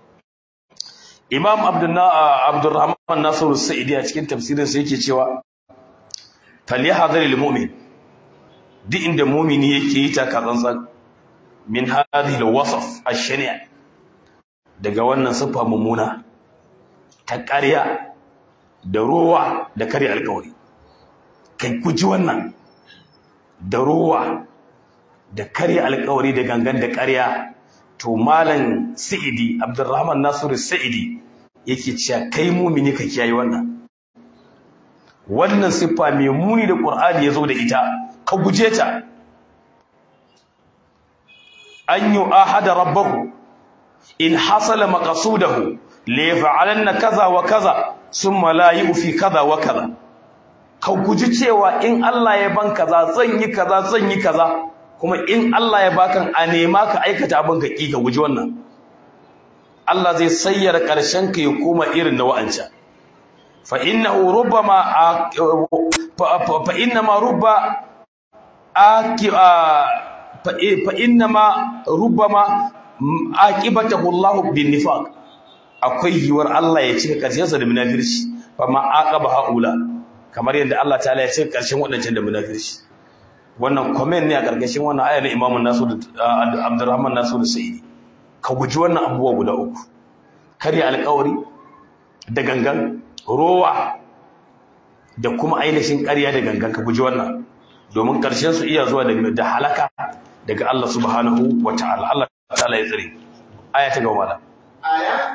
Imam Abdurrahman Nasiru Sa'idi a cikin tafsirin sa yake cewa falyahdhar almu'min duk inda mu'mini yake yi taka tsantsan min hadhihi alwasf ash-shani' daga wannan sifa mummuna ta ƙarya da rowa da kare alƙawari kai guji wannan da rowa da karya alkawari da gangan da karya to malam sa'idi abdurrahman nasiru sa'idi yake cewa kai mumini ka kiyaye wannan wannan siffa mai muni da qur'ani yazo da ita ka guje ta an yu'ahada rabbahu in hasala maqsudahu la yaf'alanna kaza wa kaza summa la yufi kaza wa kaza ka guji cewa in Allah ya ban kaza zan yi kaza zan yi kaza kuma in Allah ya bakan a nema ka aikata abin ka ki ka guji wannan Allah zai sayyara karshen ka ya koma irin na wa'anca fa innahu rubbama fa innama rubba aki fa innama rubbama aqibatahu Allah bin nifaq akwai yiwar Allah ya cika karshen sa da munafirci fa ma aqaba haula kamar yadda Allah ta'ala ya ce karshen waɗancan da munafirci wannan comment ne a ƙarƙashin wannan ayar na Imam Nasir Abdurrahman Nasir Sa'idi ka guji wannan abubuwa guda uku karya alƙawari da gangan rowa da kuma ainihin ƙarya da gangan ka guji wannan domin ƙarshen su iya zuwa da halaka daga Allah subhanahu wa ta'ala Allah ta'ala ya tsare aya ta gaba ألم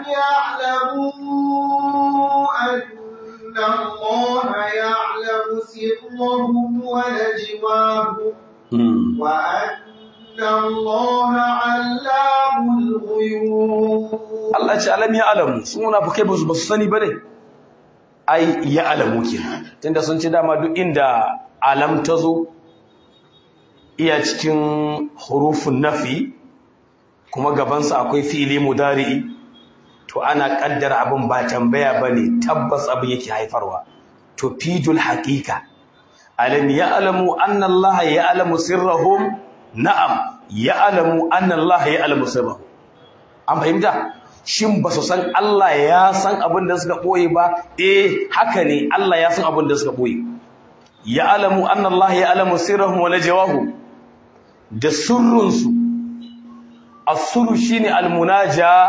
يعلموا أن الله يعلم سرهم ونجواهم وأن الله علام الغيوب Allah ce alam ya alamu su munafikai ba su ba su sani ba ne ai ya alamu kenan tunda sun ce dama duk inda alam ta zo iya cikin hurufun nafi kuma gabansa akwai fi'ili mudari'i to ana kaddara abin ba tambaya bane tabbas abin yake haifarwa to fidul haqiqa alam ya'lamu anna Allah ya'lamu sirrahum na'am ya'lamu anna Allah ya'lamu sirrahum an fahimta shin ba su san Allah ya san abin da suka boye ba eh haka ne Allah ya san abin da suka boye ya'lamu anna Allah ya'lamu sirrahum wa najwahum da sirrunsu as-sirru shine al-munaja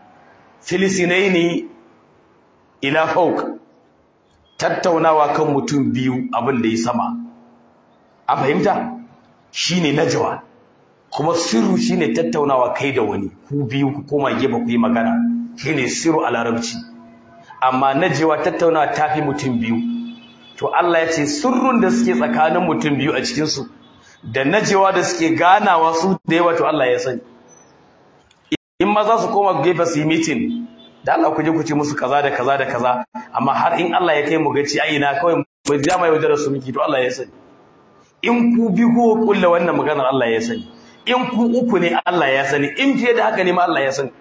filisinaini ila fawq tattaunawa kan mutum biyu abin da ya sama a fahimta shine najwa kuma sirru shine tattaunawa kai da wani ku biyu ku koma gefe ku yi magana shine sirru a larabci amma najwa tattaunawa tafi mutum biyu to Allah ya ce sirrun da suke tsakanin mutum biyu a cikin su da najewa da suke ganawa su da yawa to Allah ya sani in ma za su koma gefe su yi meeting da Allah ku je ku ce musu kaza da kaza da kaza amma har in Allah ya kai mu gaci ai ina kawai mu ja mai wajen su miki to Allah ya sani in ku bi ko kulla wannan maganar Allah ya sani in ku uku ne Allah ya sani in fiye da haka ne ma Allah ya sani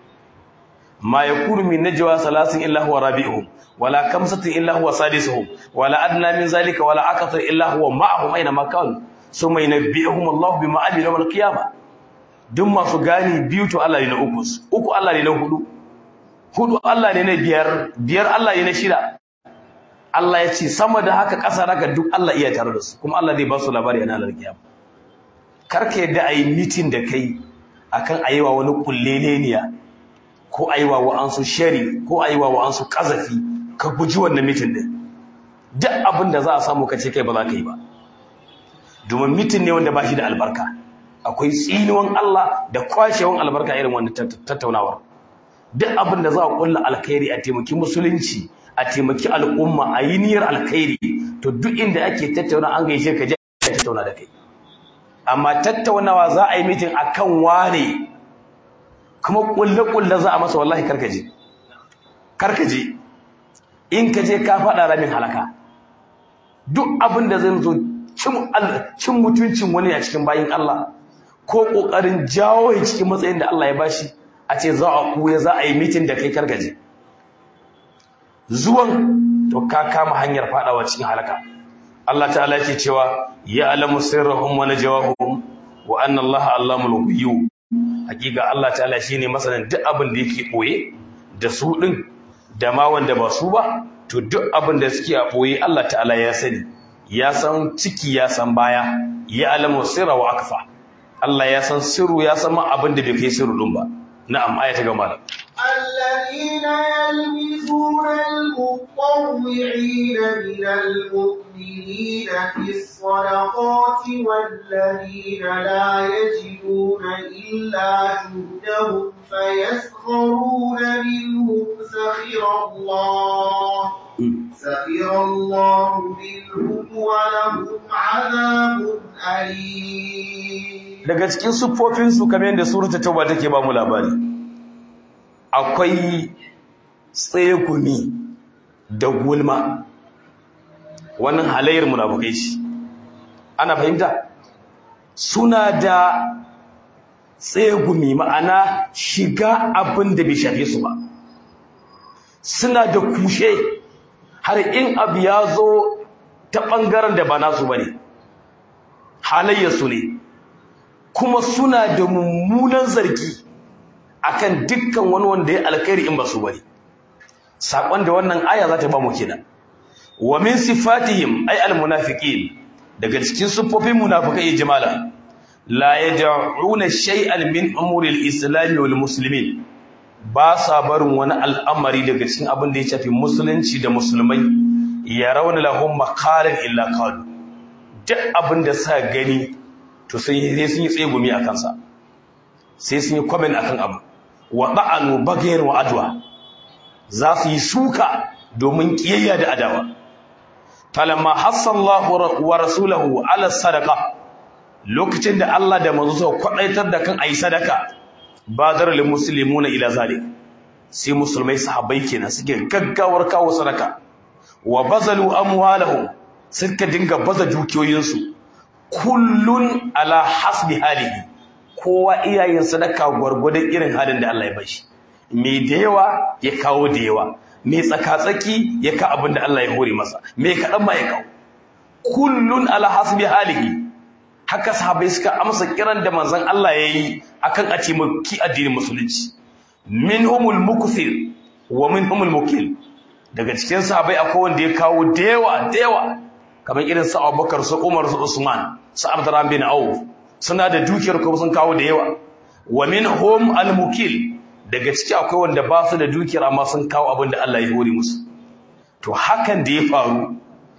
ma yakunu min najwa salasin illa huwa rabi'uhum wala kamsatin illa huwa sadisuhum wala adna min zalika wala akthar illa huwa ma'ahum aina ma kanu summa yunabbi'uhum Allah bima amilu yawm al-qiyamah duk masu gani biyu to Allah ne na uku uku Allah ne na hudu hudu Allah ne na biyar biyar Allah ne na shida Allah ya ce sama da haka ƙasa haka duk Allah iya tare da su kuma Allah zai ba su labari a ranar kiyama karka yadda a yi mitin da kai akan ayiwa wani kulleleniya ko ayiwa wa'ansu shari ko ayiwa wa'ansu kazafi ka guji wannan mitin din duk abin da za a samu ka ce kai ba za ka yi ba domin mitin ne wanda ba shi da albarka akwai tsinuwan Allah da kwashewan albarka irin wannan tattaunawar duk abin da za a kulla alkhairi a taimaki musulunci a taimaki al'umma a yi niyyar alkhairi to duk inda ake tattauna an gaishe ka je a tattauna da kai amma tattaunawa za a yi mitin akan wane kuma kulle kulle za a masa wallahi karkaje karkaje in ka je ka faɗa ramin halaka duk abin da zai zo cin mutuncin wani a cikin bayin Allah ko ƙoƙarin jawo ya cikin matsayin da Allah ya bashi a ce za a kuya za a yi mitin da kai karkaje zuwan to ka kama hanyar fadawa cikin halaka Allah ta'ala yake cewa ya alamu sirrahum wa najwahum wa anna Allah allamul ghuyub hakika Allah ta'ala shine masanin duk abin da yake boye da su din da ma wanda ba su ba to duk abin da suke a boye Allah ta'ala ya sani ya san ciki ya san baya ya alamu sirra wa akfa Allah ya san sirru ya san ma abin da bai kai sirru din ba na'am aya ta gama الذين يلمزون المطوعين من المؤمنين في الصدقات والذين لا يجدون إلا جهدهم فيسخرون منهم سخر الله سخر الله منهم ولهم عذاب أليم daga cikin siffofinsu kamar yadda surata tauba take ba mu labari akwai tsegumi da gulma wannan halayyar munafukai shi ana fahimta suna da tsegumi ma'ana shiga abin da bai shafe su ba suna da kushe har in abu ya zo ta ɓangaren da ba nasu ba ne halayyarsu ne kuma suna da mummunan zargi akan dukkan wani wanda ya alkhairi in ba su bane sakon da wannan aya za ta ba mu kenan wa min sifatihim ay almunafiqin daga cikin sufofin munafikai jimala la yad'una shay'an min umuri alislam wal muslimin ba sa barin wani al'amari daga cikin abin da ya shafi musulunci da musulmai ya rauna lahum maqalan illa qalu duk abin da sa gani to sai sun yi tsegumi a kansa sai sun yi comment akan abu wa ba'anu bagayar wa adwa za su yi suka domin kiyayya da adawa falamma hassallahu wa rasulahu ala sadaqa lokacin da Allah da manzo suka kwadaitar da kan ayi sadaka badar lil muslimuna ila zalik sai musulmai sahabbai kenan suke gaggawar kawo sadaka wa bazalu amwalahum suka dinga baza dukiyoyinsu kullun ala hasbi halihi kowa iyayen sadaka gwargwadon irin halin da Allah ya bashi mai da yawa ya kawo da yawa mai tsakatsaki ya ka abin da Allah ya hore masa mai kaɗan ma ya kawo kullun ala hasbi halihi haka sahabbai suka amsa kiran da manzon Allah ya yi akan a ce maki addinin musulunci minhumul mukthir wa minhumul mukil daga cikin sahabbai akwai wanda ya kawo da yawa da yawa kamar irin su Abubakar su Umar su Usman su Abdurrahman bin Auf suna da dukiyar kuma sun kawo da yawa wa minhum al-mukil daga ciki akwai wanda ba su da dukiyar amma sun kawo abin da Allah ya hore musu to hakan da ya faru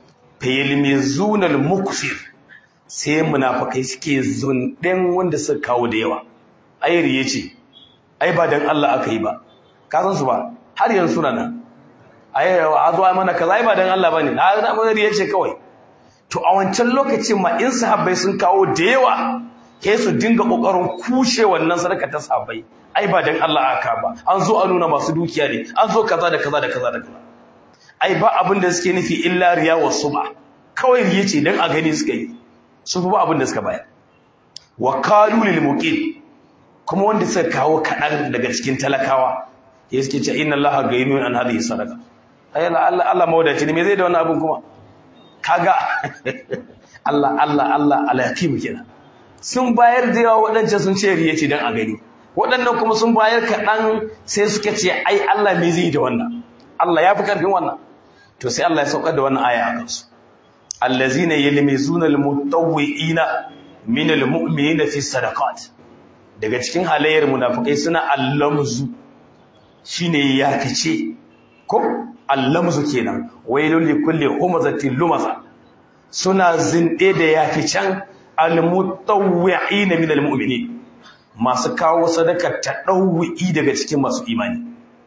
fayilmizuna al-mukfir sai munafikai suke zunɗen wanda suka kawo da yawa ai riye ce ai ba dan Allah aka yi ba ka san su ba har yanzu suna nan ai a zo ai mana kaza ai ba dan Allah bane na na mun riye ce kawai to a wancan lokacin ma in sahabbai sun kawo da yawa ke su dinga kokarin kushe wannan sadaka ta sahabbai ai ba dan Allah aka ba an zo a nuna masu dukiya ne an zo kaza da kaza da kaza da kaza ai ba abin da suke nufi illa riya wa suba kawai riye ce dan a gani suka yi su fi ba abin da suka bayar wa qalu lil muqim kuma wanda suka kawo kaɗan daga cikin talakawa ya suke ce inna allaha gainun an hadhihi sadaqa ay Allah Allah mawdaci ne me zai da wannan abin kuma kaga Allah Allah Allah alhakim kenan sun bayar da yawa waɗancan sun ce riya ce dan a gani waɗannan kuma sun bayar kaɗan sai suka ce ai Allah me zai da wannan Allah ya fi karfin wannan to sai Allah ya saukar da wannan aya a kansu allazina yalmizuna almutawwi'ina min almu'minina fi sadaqat daga cikin halayyar munafikai suna allamzu shine ya kace ko allamzu kenan wailul likulli humazatin lumaza suna zinde da yaficen almutawwi'ina min almu'minin masu kawo sadaka ta dawwi daga cikin masu imani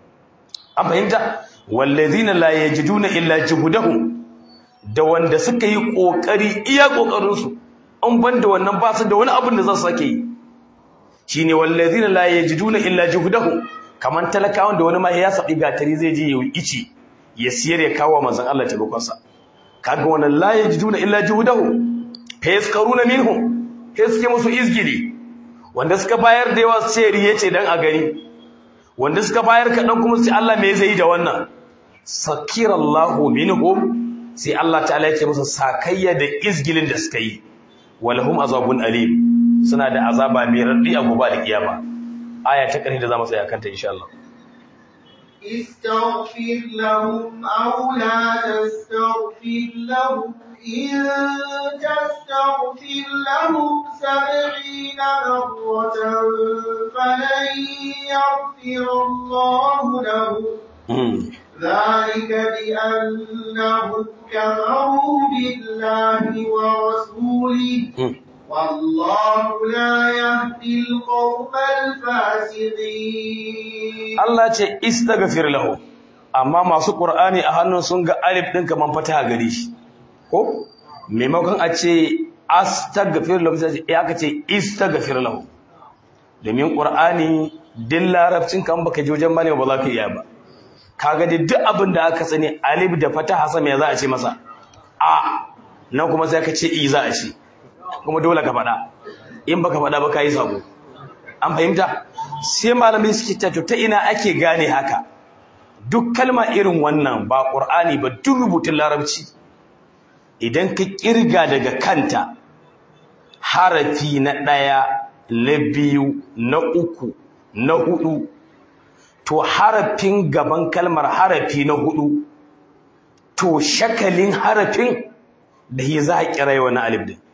an fahimta wallazina la yajiduna illa juhudahum da wanda suka yi kokari iya kokarin su an banda wannan ba su da wani abin da za su sake yi shine wallazina la yajiduna illa juhudahum kaman talakawan da wani ma ya sabi gatari zai je yayi ici ya siyar ya kawo manzon Allah taimakon sa kaga wannan la yajiduna illa juhudahum fa yaskaruna minhum kai suke musu izgili wanda suka bayar da yawa sai riye ce dan a gani wanda suka bayar kaɗan kuma sai Allah me zai yi da wannan sakirallahu minhum sai Allah ta'ala yake musu sakayya da izgilin da suka yi walahum azabun alim suna da azaba mai raddi a gobe da kiyama aya ta ƙarshe da zamu tsaya kanta insha Allah استغفر لهم أو لا تستغفر لهم إن تستغفر لهم سبعين مرة فلن يغفر الله لهم ذلك بأنهم كفروا بالله ورسوله والله لا يهدي القوم الفاسقين Allah ce istaghfir lahu amma masu Qur'ani a hannun sun ga alif din kaman fata gare shi ko maimakon a ce astaghfir lahu sai aka ce istaghfir lahu domin Qur'ani din larabcin kan baka je wajen malama ba za ka iya ba kaga dai duk abin da aka sani alif da fataha sama ya za a ce masa a nan kuma sai ka ce i za a ce kuma dole ka faɗa in baka faɗa ba ka yi sabo an fahimta sai malamai suke ta ta ina ake gane haka duk kalma irin wannan ba qur'ani ba duk rubutun larabci idan ka kirga daga kanta harafi na ɗaya na biyu na uku na hudu to harafin gaban kalmar harafi na hudu to shakalin harafin da ya za a kira wani alif din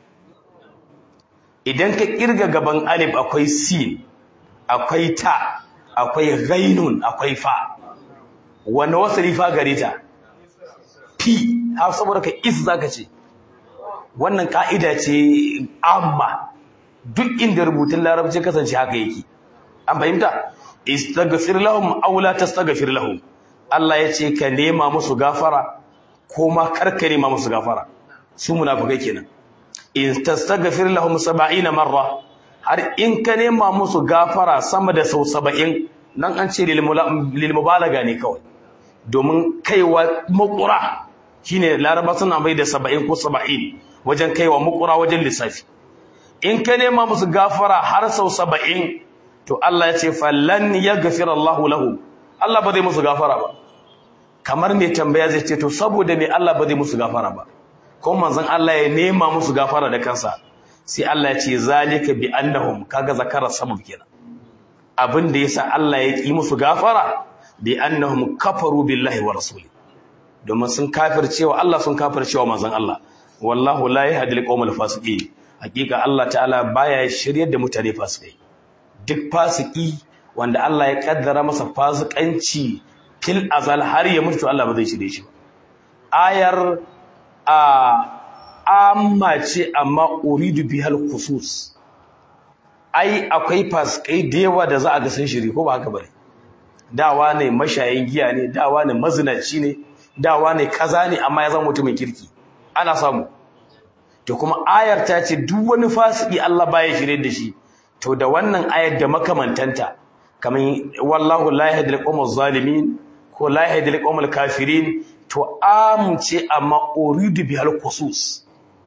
idan ka kirga gaban alif akwai sin akwai ta akwai ghainun akwai fa wanda wasali fa gare ta fi har saboda ka is zaka ce wannan ka'ida ce amma duk inda rubutun larabci kasance haka yake an fahimta istaghfir lahum aw la tastaghfir lahum Allah ya ce ka nema musu gafara ko ma karka nema musu gafara su munafikai kenan in tastaghfir lahum 70 marra har in ka nema musu gafara sama da sau 70 nan an ce lil mubalaga ne kawai domin kaiwa makura shine laraba suna bai da 70 ko 70 wajen kaiwa makura wajen lissafi in ka nema musu gafara har sau 70 to Allah ya ce fallan yaghfira Allahu lahu Allah ba zai musu gafara ba kamar mai tambaya zai ce to saboda me Allah ba zai musu gafara ba ko manzon Allah ya nema musu gafara da kansa sai Allah ya ce zalika bi annahum kaga zakara sabab kenan abin da yasa Allah ya yi musu gafara bi annahum kafaru billahi wa rasuli domin sun kafircewa Allah sun kafircewa manzon Allah wallahu la yahdi al-qawmal fasiqin hakika Allah ta'ala baya shiryar da mutane fasikai duk fasiki wanda Allah ya kaddara masa fasikanci fil azal har ya mutu Allah ba zai shirye shi ba ayar a amma ce amma uridu bihal khusus ai akwai fasikai da yawa da za a ga sun shiri ko ba haka bane dawa ne mashayin giya ne dawa ne mazinaci ne dawa ne kaza ne amma ya zama mutumin kirki ana samu to kuma ayar ta ce duk wani fasiki Allah baya shirye da shi to da wannan ayar da makamantanta kamar wallahu la yahdi al zalimin ko la yahdi al kafirin to amince amma uridu bihal khusus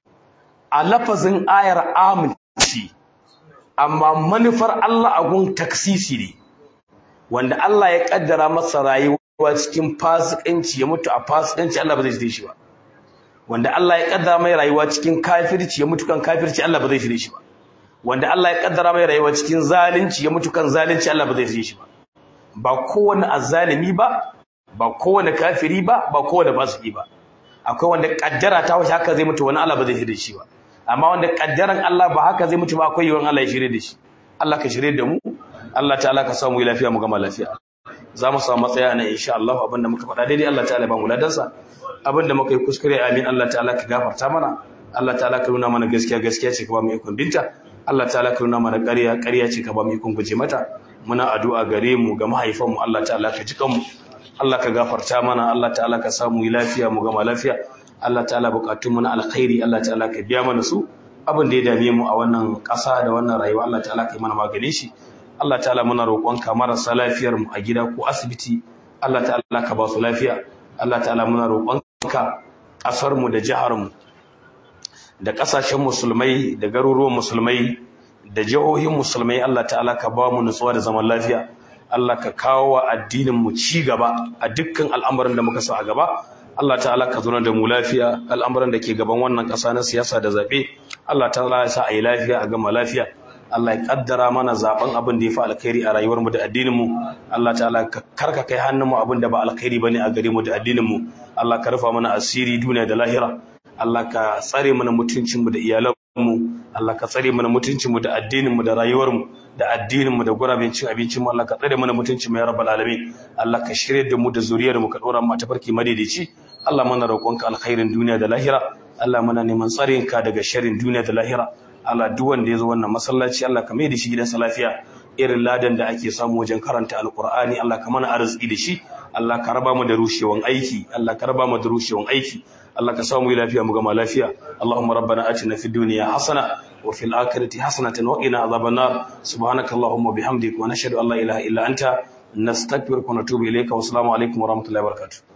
a lafazin ayar amince amma manufar Allah a gun taksisi ne wanda Allah ya kaddara masa rayuwa cikin fasikanci ya mutu a fasikanci Allah ba zai shirye shi ba wanda Allah ya kaddara mai rayuwa cikin kafirci ya mutu kan kafirci Allah ba zai shirye shi ba wanda Allah ya kaddara mai rayuwa cikin zalunci ya mutu kan zalunci Allah ba zai shirye shi ba ba kowane azzalimi ba ba kowane kafiri ba ba kowane fasiki ba akwai wanda kaddara ta wuce haka zai mutu wani Allah ba zai shirye shi ba amma wanda kaddaran Allah ba haka zai mutu ba akwai yawan Allah ya shirye da shi Allah ka shirye da mu Allah ta'ala ka samu lafiya mu gama lafiya za mu samu matsaya nan insha Allah abinda muka faɗa daidai Allah ta'ala ba mu ladansa abinda muka yi kuskure amin Allah ta'ala ka gafarta mana Allah ta'ala ka nuna mana gaskiya gaskiya ce ka ba mu ikon binta Allah ta'ala ka nuna mana ƙarya ƙarya ce ka ba mu ikon guje mata muna addu'a gare mu ga mahaifan mu Allah ta'ala ka jikan mu Allah ka gafarta mana Allah ta'ala ka samu lafiya mu gama lafiya Allah ta'ala bukatun mu na alkhairi Allah ta'ala ka biya mana su abin da ya dame mu a wannan ƙasa da wannan rayuwa Allah ta'ala ka yi mana maganin shi Allah ta'ala muna roƙonka marasa lafiyar mu a gida ko asibiti Allah ta'ala ka ba su lafiya Allah ta'ala muna roƙonka ƙasar mu da jihar mu da ƙasashen musulmai da garuruwan musulmai da jihohin musulmai Allah ta'ala ka ba mu nutsuwa da zaman lafiya Allah ka kawo wa addinin mu ci gaba a dukkan al'amuran da muka sa a gaba Allah ta'ala ka zauna da mu lafiya al'amuran da ke gaban wannan ƙasa na siyasa da zaɓe Allah ta'ala ya sa a yi lafiya a gama lafiya Allah ya kaddara mana zaben abin da ya fi alkhairi a rayuwar mu da addinin mu Allah ta'ala ka karka kai hannun mu abin da ba alkhairi bane a gare mu da addinin mu Allah ka rufa mana asiri duniya da lahira Allah ka tsare mana mutuncin mu da iyalan mu Allah ka tsare mana mutuncin mu da addinin mu da rayuwar mu da addinin mu da gurabin cin abincin mu Allah ka tsare mana mutuncin mu ya rabbal alamin Allah ka shirye da mu da zuriyar mu ka dora mu ta farki madaidaici Allah mana roƙonka alkhairin duniya da lahira Allah mana neman tsarinka daga sharrin duniya da lahira Allah duk wanda ya zo wannan masallaci Allah ka mai da shi gidansa lafiya irin ladan da ake samu wajen karanta alkur'ani Allah ka mana arziki da shi Allah ka raba mu da rushewan aiki Allah ka raba mu da rushewan aiki Allah ka samu lafiya mu gama lafiya Allahumma rabbana atina fid dunya hasana wa fil akhirati hasanatan wa qina adhaban nar subhanakallahumma bihamdika wa nashhadu an la ilaha illa anta nastaghfiruka wa natubu ilayka wa assalamu alaikum wa rahmatullahi wa barakatuh